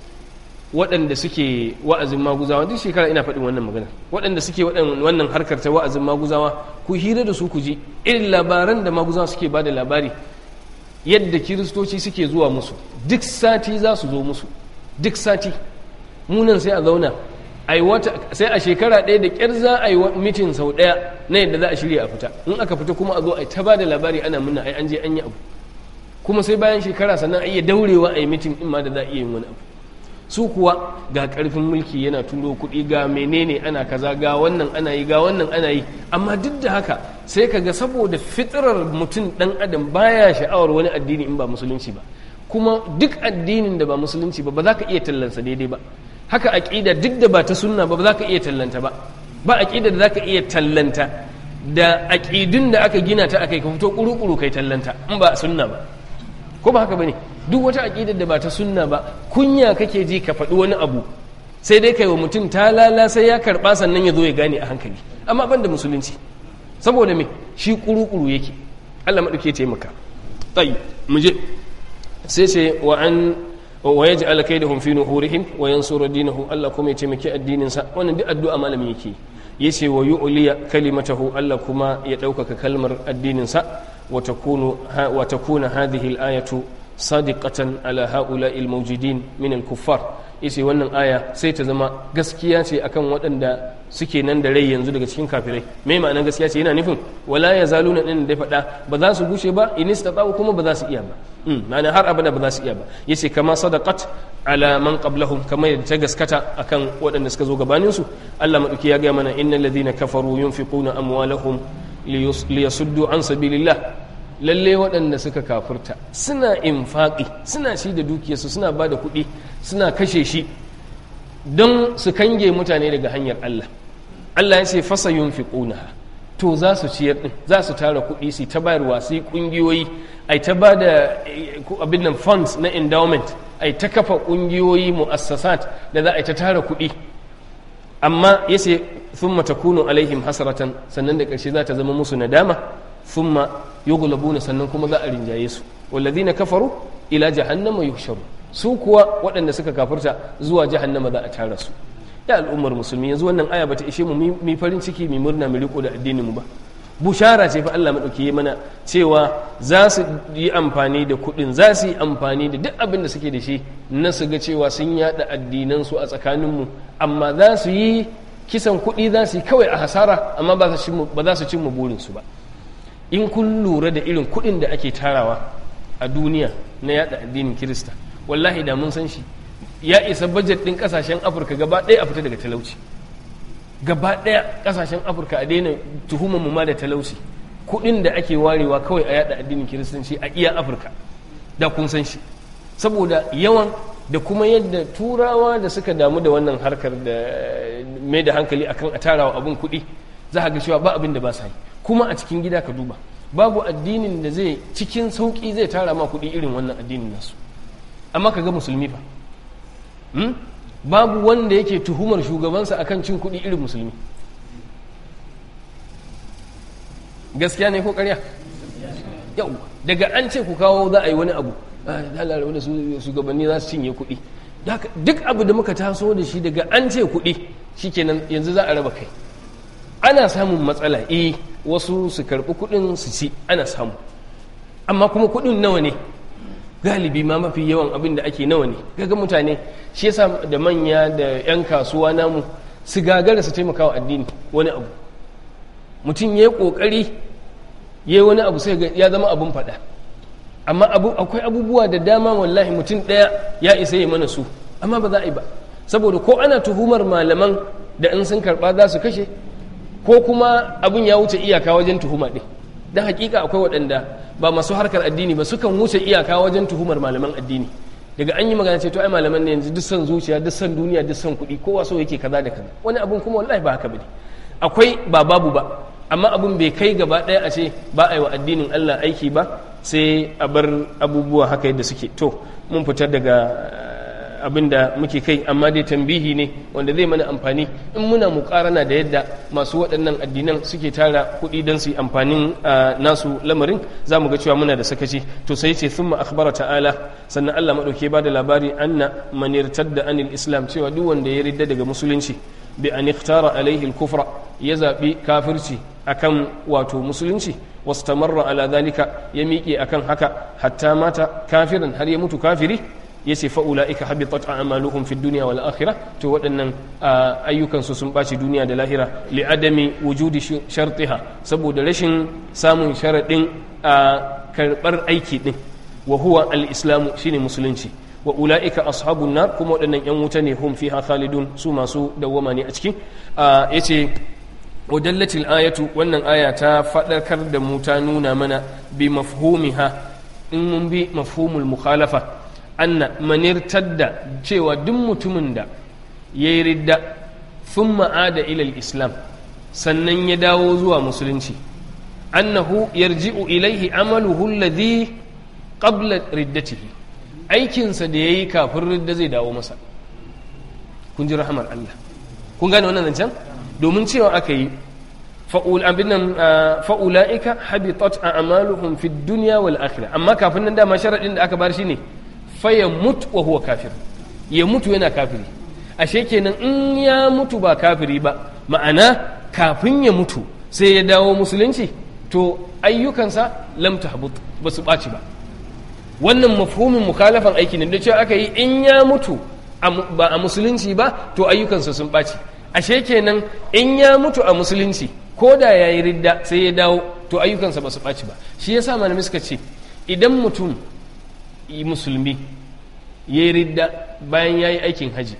waɗanda suke wa'azin maguzawa duk shekara ina faɗin wannan magana waɗanda suke wannan harkar ta wa'azin maguzawa ku hira da su ku ji irin labaran da maguzawa suke ba da labari yadda kiristoci suke zuwa musu duk sati za su zo musu duk sati munan sai a zauna sai a shekara ɗaya da ƙyar za a yi mitin sau ɗaya na yadda za a shirya a fita in aka fita kuma a zo a yi ta ba da labari ana muna ai an je an yi abu kuma sai bayan shekara sannan a iya daurewa a yi mitin in ma da za a iya yin wani abu su kuwa ga ƙarfin mulki yana turo kuɗi ga menene ana kaza ga wannan ana yi ga wannan ana yi amma duk da haka sai ka ga saboda fitirar mutum ɗan adam baya sha'awar wani addini in ba musulunci ba kuma duk addinin da ba musulunci ba ba za ka iya tallansa daidai ba haka aƙida duk da ba ta sunna ba ba za ka iya tallanta ba ba aƙida da za ka iya tallanta da aƙidun da aka gina ta akai ka fito ƙuru-ƙuru kai tallanta in ba sunna ba ko ba haka ba ne duk wata aƙidar da ba ta sunna ba kunya kake ji ka faɗi wani abu sai dai kai wa mutum ta lala sai ya karɓa sannan ya zo ya gane a hankali amma ban da musulunci saboda me shi ƙuru-ƙuru yake allah maɗauke taimaka tsayi mu je sai ce wa an wa ya ji alakai da humfi nuhurihim wa yansura dinahu Allah kuma ya taimaki addininsa wannan duk addu'a malami yake ya ce wa yu'liya kalimatahu Allah kuma ya ɗaukaka kalmar addininsa wa takuna hadhihi al-ayatu sadiqatan ala ha'ula'i al-mawjudin min al-kuffar yace wannan aya sai ta zama gaskiya ce akan waɗanda suke nan da rai yanzu daga cikin kafirai mai ma'anar gaskiya ce yana nufin wala ya zaluna din da faɗa ba za su gushe ba in istata'u kuma ba za su iya ba ma'ana har abada ba za su iya ba yace kama sadaqat ala man qablahum kamar yadda ta gaskata akan waɗanda suka zo gabanin su Allah madauki ya ga mana innal ladhina kafaru yunfiquna amwalahum liyasuddu an sabilillah lalle waɗanda suka kafurta suna infaƙi suna ci da dukiyarsu suna ba da kuɗi suna kashe shi don su kange mutane daga hanyar Allah Allah ya ce fasa yunfiquna to za su ciyar din za su tara kuɗi su ta bayarwa su yi ƙungiyoyi ai ta ba da abin nan funds na endowment ai ta kafa ƙungiyoyi mu'assasat da za a ta tara kuɗi amma ya ce thumma takunu alaihim hasratan sannan da ƙarshe za ta zama musu nadama thumma yughlabuna sannan kuma za a rinjaye su walladhina kafaru ila jahannama yuhsharu su kuwa waɗanda suka kafirta zuwa jahannama za a tara su ya al'ummar musulmi yanzu wannan aya bata ishe mu mi farin ciki mi murna mu riko da addinin mu ba bushara ce fa Allah madauki mana cewa za su yi amfani da kuɗin za su yi amfani da duk abin da suke da shi na su ga cewa sun yada addinan su a tsakanin mu amma za su yi kisan kuɗi za su yi kawai a hasara amma ba za su cimma burin su ba in kun lura da irin kuɗin da ake tarawa a duniya na yada addinin kirista wallahi da mun san shi ya isa bajet ɗin ƙasashen afirka gaba ɗaya a fita daga talauci gaba ɗaya ƙasashen afirka a daina tuhumar mu ma da talauci kuɗin da ake warewa kawai a yada addinin kiristanci a iya afirka da kun san shi saboda yawan da kuma yadda turawa da suka damu da wannan harkar da mai da hankali akan a tarawa abin kuɗi za a ga cewa ba abin da ba sa yi kuma a cikin gida ka duba babu addinin da zai cikin sauƙi zai tara ma kuɗi irin wannan addinin nasu amma ka ga musulmi fa babu wanda yake tuhumar shugabansa akan cin kuɗi irin musulmi gaskiya ne ko ƙarya yau daga an ce ku kawo za a yi wani abu dalar wanda shugabanni za su cinye kuɗi duk abu da muka taso da shi daga an ce kuɗi shikenan yanzu za a raba kai ana samun matsala eh wasu su karɓi kuɗin su ci ana samu amma kuma kuɗin nawa ne galibi ma mafi yawan abin da ake nawa ne gaga mutane shi yasa da manya da 'yan kasuwa namu su gagara su taimaka wa addini wani abu mutum ya yi ƙoƙari ya yi wani abu sai ya zama abin faɗa amma akwai abubuwa da dama wallahi mutum ɗaya ya isa ya mana su amma ba za a yi ba saboda ko ana tuhumar malaman da in sun karɓa za su kashe ko kuma abin ya wuce iyaka wajen tuhuma ɗin don hakika akwai waɗanda ba masu harkar addini ba sukan wuce iyaka wajen tuhumar malaman addini daga an yi magana ce to ai malaman ne yanzu duk san zuciya duk san duniya duk san kuɗi kowa so yake kaza da kaza wani abun kuma wallahi ba haka bane akwai ba babu ba amma abun bai kai gaba ɗaya a ce ba a yi wa addinin Allah aiki ba sai a bar abubuwa haka yadda suke to mun fitar daga abin da muke kai amma dai tambihi ne wanda zai mana amfani in muna mukarana da yadda masu waɗannan addinan suke tara kuɗi don su yi amfanin nasu lamarin za mu ga cewa muna da sakaci to sai ce thumma akhbara ta'ala sannan Allah madauke ba da labari anna man irtadda anil islam cewa duk wanda ya ridda daga musulunci bi an ikhtara alaihi al-kufra ya zabi kafirci akan wato musulunci wastamarra ala dhalika ya miƙe akan haka hatta mata kafirin har ya mutu kafiri ya ce fa'ula'ika habitat a'maluhum fi duniya wal akhirah to waɗannan ayyukansu sun ɓaci duniya da lahira li'adami wujudi shartiha saboda rashin samun sharaɗin karɓar aiki ɗin wa huwa al-islamu shine musulunci wa ula'ika ashabun nar kuma waɗannan yan wuta ne hum fiha khalidun su masu dawwama ne a cikin yace wadallatil ayatu wannan aya ta faɗarkar da mu ta nuna mana bi mafhumiha in mun bi mafhumul mukhalafa anna manirtar da cewa duk mutumin da ya yi ridda sun ma'ada ilal islam sannan ya dawo zuwa musulunci annahu yarji'u ilaihi amaluhu alladhi qabla riddatihi aikinsa da yayi kafin ridda zai dawo masa kun ji rahamar Allah kun gane wannan zancen domin cewa aka yi fa'ula'ika habitat a'maluhum fid dunya wal akhirah amma kafin nan dama sharadin da aka bar shi ne faya mutu wa huwa kafir ya mutu yana kafiri ashe kenan in ya mutu ba kafiri ba ma'ana kafin ya mutu sai ya dawo musulunci to ayyukansa lam tahbut ba su ɓaci ba wannan mafhumin mukhalafan aiki ne da cewa aka yi in ya mutu ba a musulunci ba to ayyukansa sun ɓaci ashe kenan in ya mutu a musulunci ko da ya yi ridda sai ya dawo to ayyukansa ba su ɓaci ba shi yasa malamai suka ce idan mutum musulmi ya yi ridda bayan ya yi aikin haji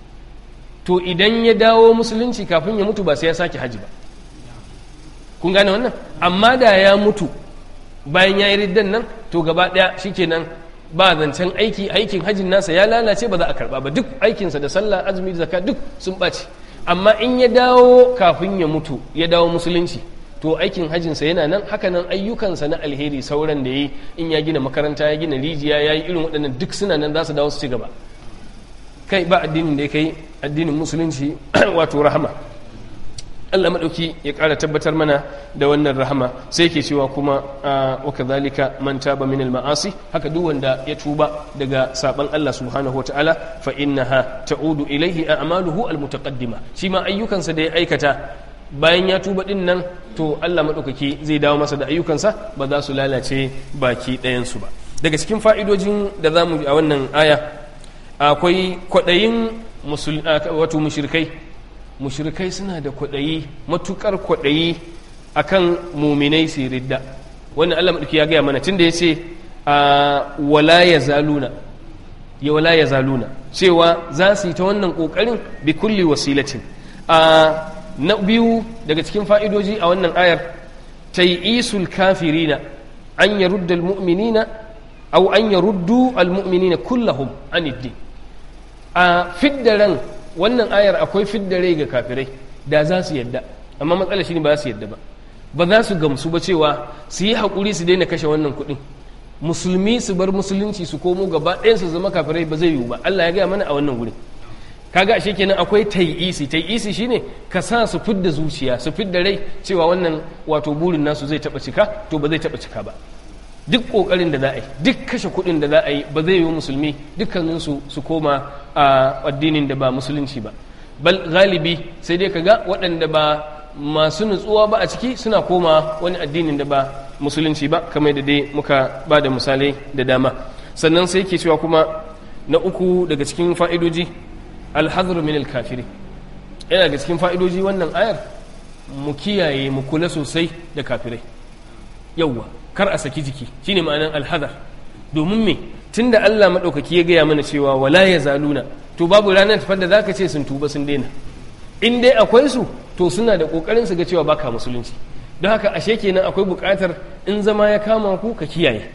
to idan ya dawo musulunci kafin ya mutu ba sai ya sake haji ba kun gane wannan amma da ya mutu bayan ya yi riddan nan to gaba ɗaya shikenan ba zancen aiki aikin hajin nasa ya lalace ba za a karba ba duk aikinsa da sallah azumi da zakka duk sun ɓaci amma in ya dawo kafin ya mutu ya dawo musulunci to aikin hajjinsa yana nan hakanan ayyukansa na alheri sauran da ya yi in ya gina makaranta ya gina rijiya ya yi irin waɗannan duk suna nan za su dawo su ci gaba kai ba addinin da ya kai addinin musulunci wato rahama Allah maɗauki ya ƙara tabbatar mana da wannan rahama sai ke cewa kuma wa kadhalika man taba min al ma'asi haka duk wanda ya tuba daga saban Allah subhanahu wataala fa innaha ta'udu ilayhi a'maluhu al mutaqaddima shi ma ayyukansa da ya aikata bayan ya tuba din nan to Allah maɗaukaki zai dawo masa da ayyukansa ba za su lalace baki ɗayansu ba daga cikin fa'idojin da za mu a wannan aya akwai kwaɗayin wato mushrikai mushrikai suna da kwaɗayi matukar kwaɗayi akan muminai su ridda wannan Allah maɗauki ya gaya mana tunda ya ce wala ya zaluna ya wala ya zaluna cewa za su yi ta wannan ƙoƙarin bi kulli wasilatin na biyu daga cikin fa'idoji a wannan ayar ta yi isul kafirina an ya rudda almu'minina au an ya ruddu almu'minina kullahum aniddi a fiddaren wannan ayar akwai fiddare ga kafirai da za su yadda amma matsala shi ne ba za su yadda ba ba za su gamsu ba cewa su yi haƙuri su daina kashe wannan kuɗin musulmi su bar musulunci su komo gaba ɗayan su zama kafirai ba zai yiwu ba Allah ya gaya mana a wannan wurin kaga ashe kenan akwai tai'isi tai'isi shine ka sa su fidda zuciya su fidda rai cewa wannan wato burin nasu zai taba cika to ba zai taba cika ba duk kokarin da za a yi duk kashe kuɗin da za a yi ba zai yi musulmi dukkanin su su koma a addinin da ba musulunci ba bal galibi sai dai kaga waɗanda ba masu nutsuwa ba a ciki suna koma wani addinin da ba musulunci ba kamar da dai muka ba da misalai da dama sannan sai ke cewa kuma na uku daga cikin fa'idoji alhazru min alkafiri yana ga cikin fa'idoji wannan ayar mu kiyaye mu kula sosai da kafirai yauwa kar a saki jiki shine ma'anar alhazar domin me tunda Allah maɗaukaki ya gaya mana cewa wala ya zaluna to babu ranar tafar da zaka ce sun tuba sun daina in dai akwai su to suna da kokarin su ga cewa baka musulunci don haka ashe kenan akwai buƙatar in zama ya kama ku ka kiyaye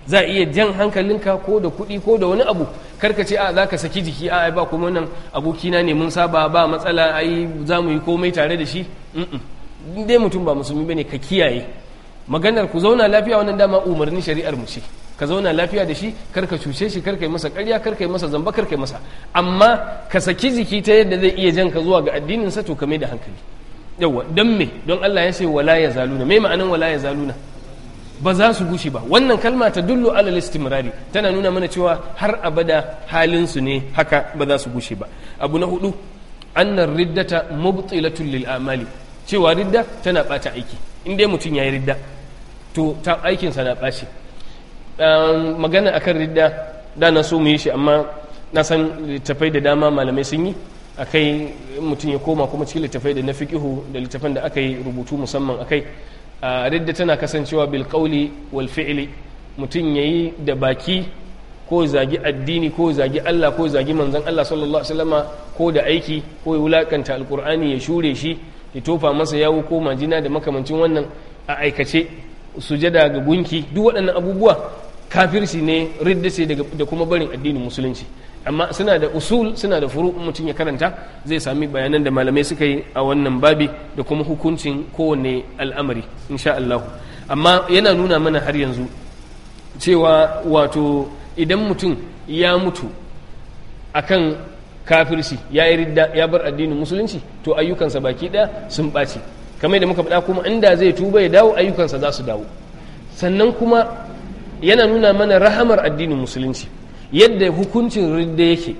za a iya jan hankalinka ko da kuɗi ko da wani abu karka ce a za ka saki jiki a ba kuma nan abokina ne mun saba ba matsala ai za mu yi komai tare da shi in dai mutum ba musulmi bane ka kiyaye maganar ku zauna lafiya wannan dama umarnin shari'ar mu ce ka zauna lafiya da shi kar ka cuce shi kar ka yi masa ƙarya kar ka yi masa zamba kar ka yi masa amma ka saki jiki ta yadda zai iya jan ka zuwa ga addinin sa to ka mai da hankali yawa don me don Allah ya ce wala ya zaluna me ma'anan wala ya zaluna ba za su gushi ba wannan kalma ta dullu alal istimrari tana nuna mana cewa har abada halin su ne haka ba za su gushe ba abu na hudu annar riddata mubtilatul lil amali cewa ridda tana bata aiki in dai mutum yayi ridda to ta aikin sa na baci magana akan ridda da na so mu yi shi amma na san littafai da dama malamai sun yi akai mutum ya koma kuma cikin littafai da na fiqihu da littafan da aka yi rubutu musamman akai ridda tana kasancewa bil qawli wal fi'li mutum yayi da baki ko zagi addini ko zagi Allah ko zagi manzon Allah sallallahu alaihi wasallama ko da aiki ko ya wulakanta alqur'ani ya shure shi ya tofa masa yawo ko majina da makamancin wannan a aikace sujada ga gunki duk waɗannan abubuwa kafirci ne ridda ce da kuma barin addinin musulunci amma suna da usul suna da furu mutum ya karanta zai sami bayanan da malamai suka yi a wannan babi da kuma hukuncin kowane al'amari insha Allah amma yana nuna mana har yanzu cewa wato idan mutum ya mutu akan kafirci ya yi ridda ya bar addinin musulunci to ayyukansa baki ɗaya sun ɓaci kamar da muka faɗa kuma inda zai tuba ya dawo ayyukansa za su dawo sannan kuma yana nuna mana rahamar addinin musulunci yadda hukuncin ridda yake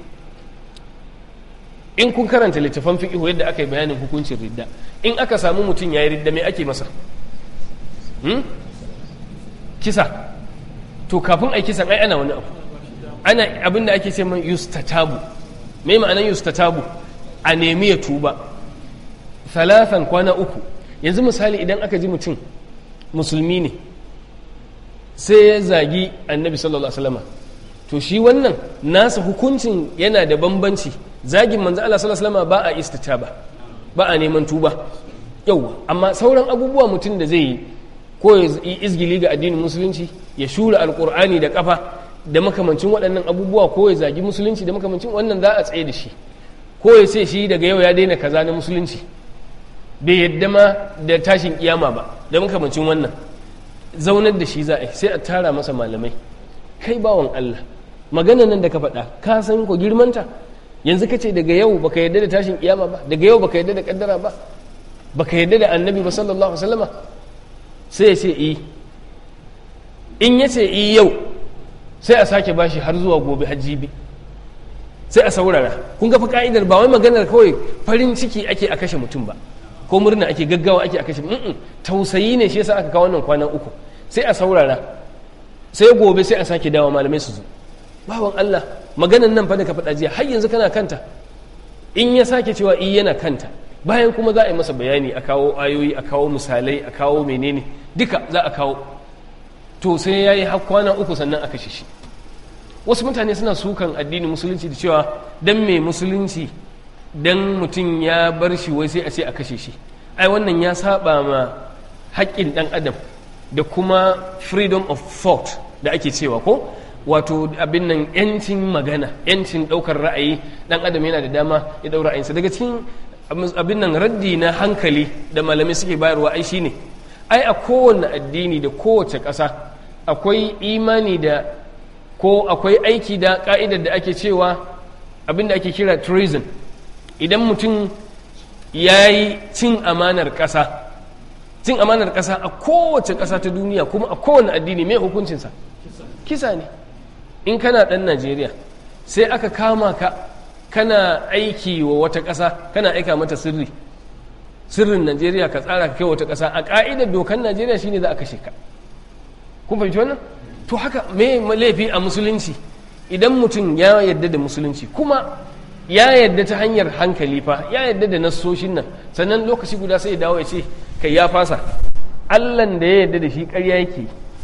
in kun karanta littafan fiƙihu yadda aka yi bayanin hukuncin ridda in aka samu mutum ya yi ridda mai ake masa kisa to kafin a yi kisan ai ana wani abu ana abin da ake ce man yustatabu mai ma'anan yustatabu a nemi ya tuba talatan kwana uku yanzu misali idan aka ji mutum musulmi ne sai ya zagi annabi sallallahu alaihi wasallam to shi wannan nasa hukuncin yana da bambanci zagin manzo Allah sallallahu alaihi wasallam ba a istitaba ba a neman tuba yau amma sauran abubuwa mutum da zai yi ko ya yi izgili ga addinin musulunci ya shura alkur'ani da kafa da makamancin waɗannan abubuwa ko ya zagi musulunci da makamancin wannan za a tsaye da shi ko ya ce shi daga yau ya daina kaza na musulunci bai yadda ma da tashin kiyama ba da makamancin wannan zaunar da shi za a yi sai a tara masa malamai kai bawan Allah magana nan da ka faɗa ka san ko girmanta yanzu ka ce daga yau baka yadda da tashin kiyama ba daga yau baka yadda da kaddara ba baka yadda da annabi ba sallallahu alaihi wasallama sai ya ce i in ya ce i yau sai a sake bashi har zuwa gobe hajjibi sai a saurara kun ga fa ka'idar ba wai maganar kawai farin ciki ake a kashe mutum ba ko murna ake gaggawa ake a kashe mm tausayi ne shi yasa aka kawo wannan kwana uku sai a saurara sai gobe sai a sake dawo malamai su zo bawan Allah maganan nan fa da ka faɗa jiya har yanzu kana kanta in ya sake cewa i yana kanta bayan kuma za a yi masa bayani a kawo ayoyi a kawo misalai a kawo menene duka za a kawo to sai ya yi kwana uku sannan a kashe shi wasu mutane suna sukan addinin musulunci da cewa dan mai musulunci dan mutum ya bar shi wai sai a ce a kashe shi ai wannan ya saba ma haƙƙin ɗan adam da kuma freedom of thought da ake cewa ko wato abin nan yancin magana yancin ɗaukar ra'ayi ɗan adam yana da dama ya ɗau ra'ayinsa daga cikin abin nan raddi na hankali da malamai suke bayarwa ai shine ai a kowane addini da kowace ƙasa akwai imani da ko akwai aiki da ka'idar da ake cewa abin da ake kira treason idan mutum ya yi cin amanar ƙasa cin amanar ƙasa a kowace ƙasa ta duniya kuma a kowane addini mai hukuncinsa kisa ne in kana ɗan najeriya sai aka kama ka kana aiki wa wata ƙasa kana aika mata sirri sirrin najeriya ka tsara ka kai wata ƙasa a ƙa'idar dokan najeriya shine za a kashe ka kun fahimci wannan to haka me laifi a musulunci idan mutum ya yadda da musulunci kuma ya yadda ta hanyar hankali fa ya yadda da nassoshin nan sannan lokaci guda sai ya dawo ya ce kai ya fasa allan da ya yadda da shi ƙarya yake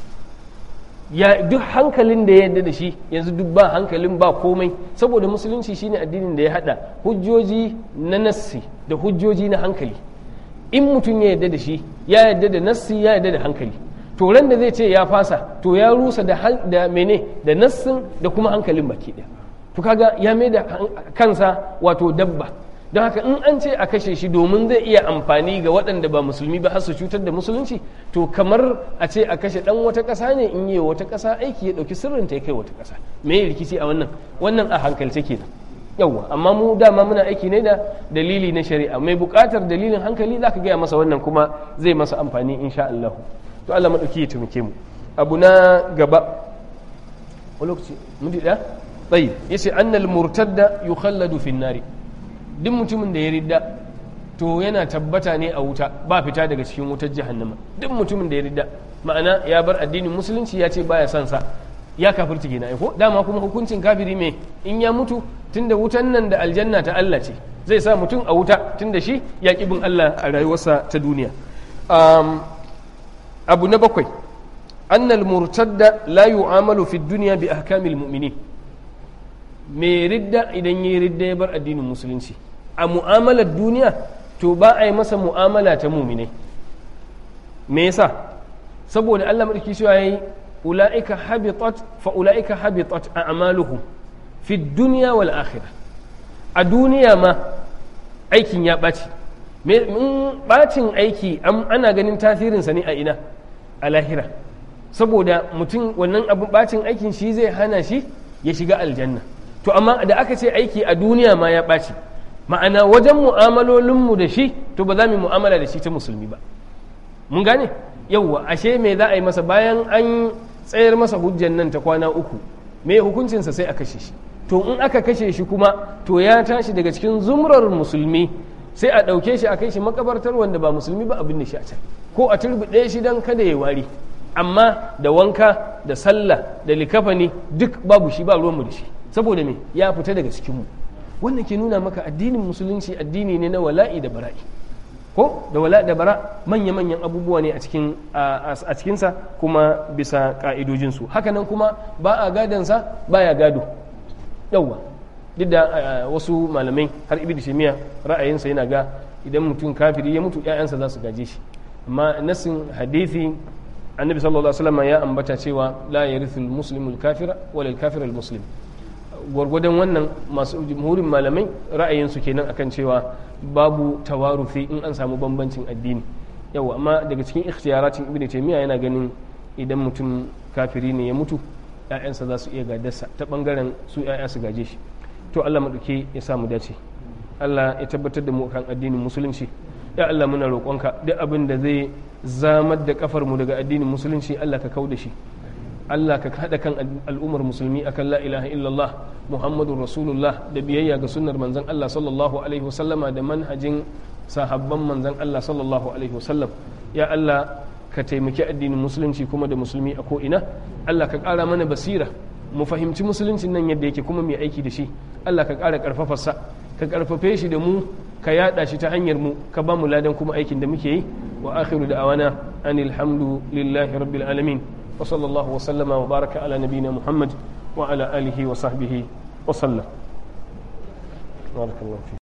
ya duk hankalin da ya yadda da shi yanzu duk ba hankalin ba komai saboda musulunci shine addinin da ya hada hujjoji na nassi da hujjoji na hankali in mutum ya yadda da shi ya yadda da nassi ya yadda da hankali to ran da zai ce ya fasa to ya rusa da da mene da nassin da kuma hankalin baki ɗaya to kaga ya mai da kansa wato dabba don haka in an ce a kashe shi domin zai iya amfani ga waɗanda ba musulmi ba har su cutar da musulunci to kamar a ce a kashe ɗan wata ƙasa ne in yi wata ƙasa aiki ya ɗauki sirrin ta ya kai wata ƙasa me rikici a wannan wannan a hankalce kenan yawwa amma mu dama muna aiki ne da dalili na shari'a mai buƙatar dalilin hankali zaka gaya masa wannan kuma zai masa amfani insha Allah to Allah madauki ya taimake mu abu na gaba wani lokaci mun ɗaya tsayi yace annal murtadda yukhalladu fin nari duk mutumin da ya ridda to yana tabbata ne a wuta ba fita daga cikin wutar jahannama duk mutumin da ya ridda ma'ana ya bar addinin musulunci ya ce baya son sa ya kafirci kenan ko dama kuma hukuncin kafiri me in ya mutu tunda wutan nan da aljanna ta Allah ce zai sa mutum a wuta tunda shi ya bin Allah a rayuwarsa ta duniya abu na bakwai annal murtadda la yu'amalu fi dunya bi ahkamil mu'minin mai ridda idan yi ridda ya bar addinin musulunci a mu'amalar duniya to ba a yi masa mu'amala ta muminai me yasa saboda Allah madauki shi yayi ulaika habitat fa ulaika habitat a'maluhum fi dunya wal akhirah a duniya ma aikin ya ɓaci in ɓacin aiki ana ganin tasirinsa ne a ina a lahira saboda mutum wannan abin ɓacin aikin shi zai hana shi ya shiga aljanna to amma da aka ce aiki a duniya ma ya ɓaci ma'ana wajen mu'amalolinmu da shi to ba za mu mu'amala da shi ta musulmi ba mun gane yauwa ashe me za a yi masa bayan an tsayar masa hujjan nan ta kwana uku me hukuncinsa sai a kashe shi to in aka kashe shi kuma to ya tashi daga cikin zumrar musulmi sai a ɗauke shi a kai shi makabartar wanda ba musulmi ba abin da shi a can ko a turbiɗe shi don kada ya wari amma da wanka da sallah da likafani duk babu shi ba ruwanmu da shi saboda me ya fita daga cikinmu wannan ke nuna maka addinin musulunci addini ne na wala'i da bara'i ko da wala da bara manya-manyan abubuwa ne a cikin a cikinsa kuma bisa ka'idojinsu hakanan kuma ba a gadansa ba ya gado yauwa duk da wasu malamai har ibi da shemiya ra'ayinsa yana ga idan mutum kafiri ya mutu 'ya'yansa za su gaje shi amma nasin hadithi annabi sallallahu alaihi wasallam ya ambata cewa la yarithu al-muslimu al-kafira wala al-kafira al-muslim gwargwadon wannan masu jumhurin malamai ra'ayinsu kenan akan cewa babu tawarufi in an samu bambancin addini yau amma daga cikin ikhtiyaratin ibnu taymiya yana ganin idan mutum kafiri ne ya mutu ƴaƴansa za su iya gadarsa ta bangaren su ƴaƴa su gaje shi to Allah maɗauke ya sa mu dace Allah ya tabbatar da mu kan addinin musulunci ya Allah muna roƙonka duk abin da zai zamar da kafar mu daga addinin musulunci Allah ka kau da shi Allah ka haɗa kan al'ummar musulmi akan la ilaha illallah Muhammadun Rasulullah da biyayya ga sunnar manzon Allah sallallahu alaihi wasallama da manhajin sahabban manzon Allah sallallahu alaihi wasallam ya Allah ka taimaki addinin musulunci kuma da musulmi a ko'ina Allah ka ƙara mana basira mu fahimci musuluncin nan yadda yake kuma mai aiki da shi Allah ka ƙara ƙarfafarsa ka ƙarfafe shi da mu ka yaɗa shi ta hanyar mu ka ba mu ladan kuma aikin da muke yi wa akhiru da awana anil hamdu lillahi rabbil alamin wa sallallahu wa sallama wa baraka ala nabina muhammad wa ala alihi wa sahbihi wa sallam barakallahu